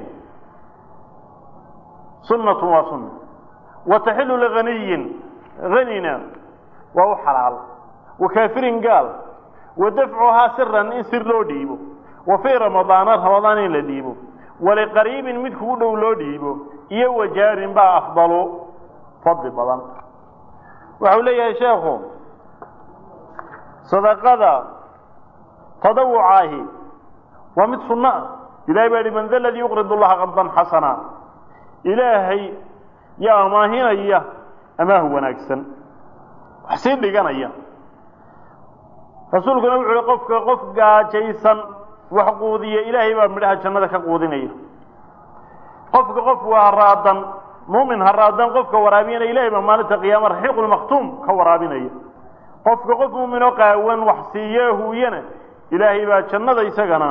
sunnatun waa sunna wa taxilu liganiyin hanina waa u xalaal wa kaafirin gaal wa dafcuhaa siran in sir loo dhiibo wa fii ramadaana ramadaan in la dhiibo waliqariibin mid kugu dhow loo dhiibo iyo wajaarin baa afdalu fadli badan waxau leeyahay sheekhu sadaqada tadawucaahi waa mid sunno ah ilahay baa yihi man da ladii yuqridu llaha qardan xasana ilaahay yaa amaahinaya amaah wanaagsan wax sii dhiganaya rasuulkuna wuxu uhi qofka qof gaajaysan wax quudiya ilaahay baa midhaha jannada ka quudinaya qofka qof haraadan muumin haraadan qofka waraabiyana ilahay baa maalinta qiyaama raxiiqulmaktuum ka waraabinaya qofka qof muuminoo qaawan wax siiye huuyana ilaahay baa jannada isagana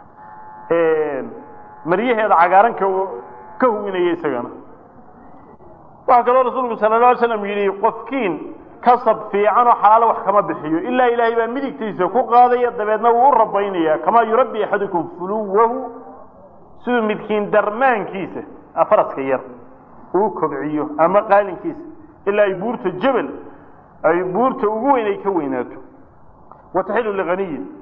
maryaheeda cagaaran ka ka huwinaya isagana waxaa kaloo rasuulku sala la alay slam yidhi qofkiin kasab fiican oo xalaalo wax kama bixiyo ilaa ilaahay baa midigtiisa ku qaadaya dabeedna wuu u rabaynaya kamaa yurabbi axadukum fuluwahu siduu midkiin darmaankiisa faraska yar uu kobciyo ama qaalinkiisa ilaa ay buurta jebel ay buurta ugu weyn ay ka weynaato wataxilu liganiyin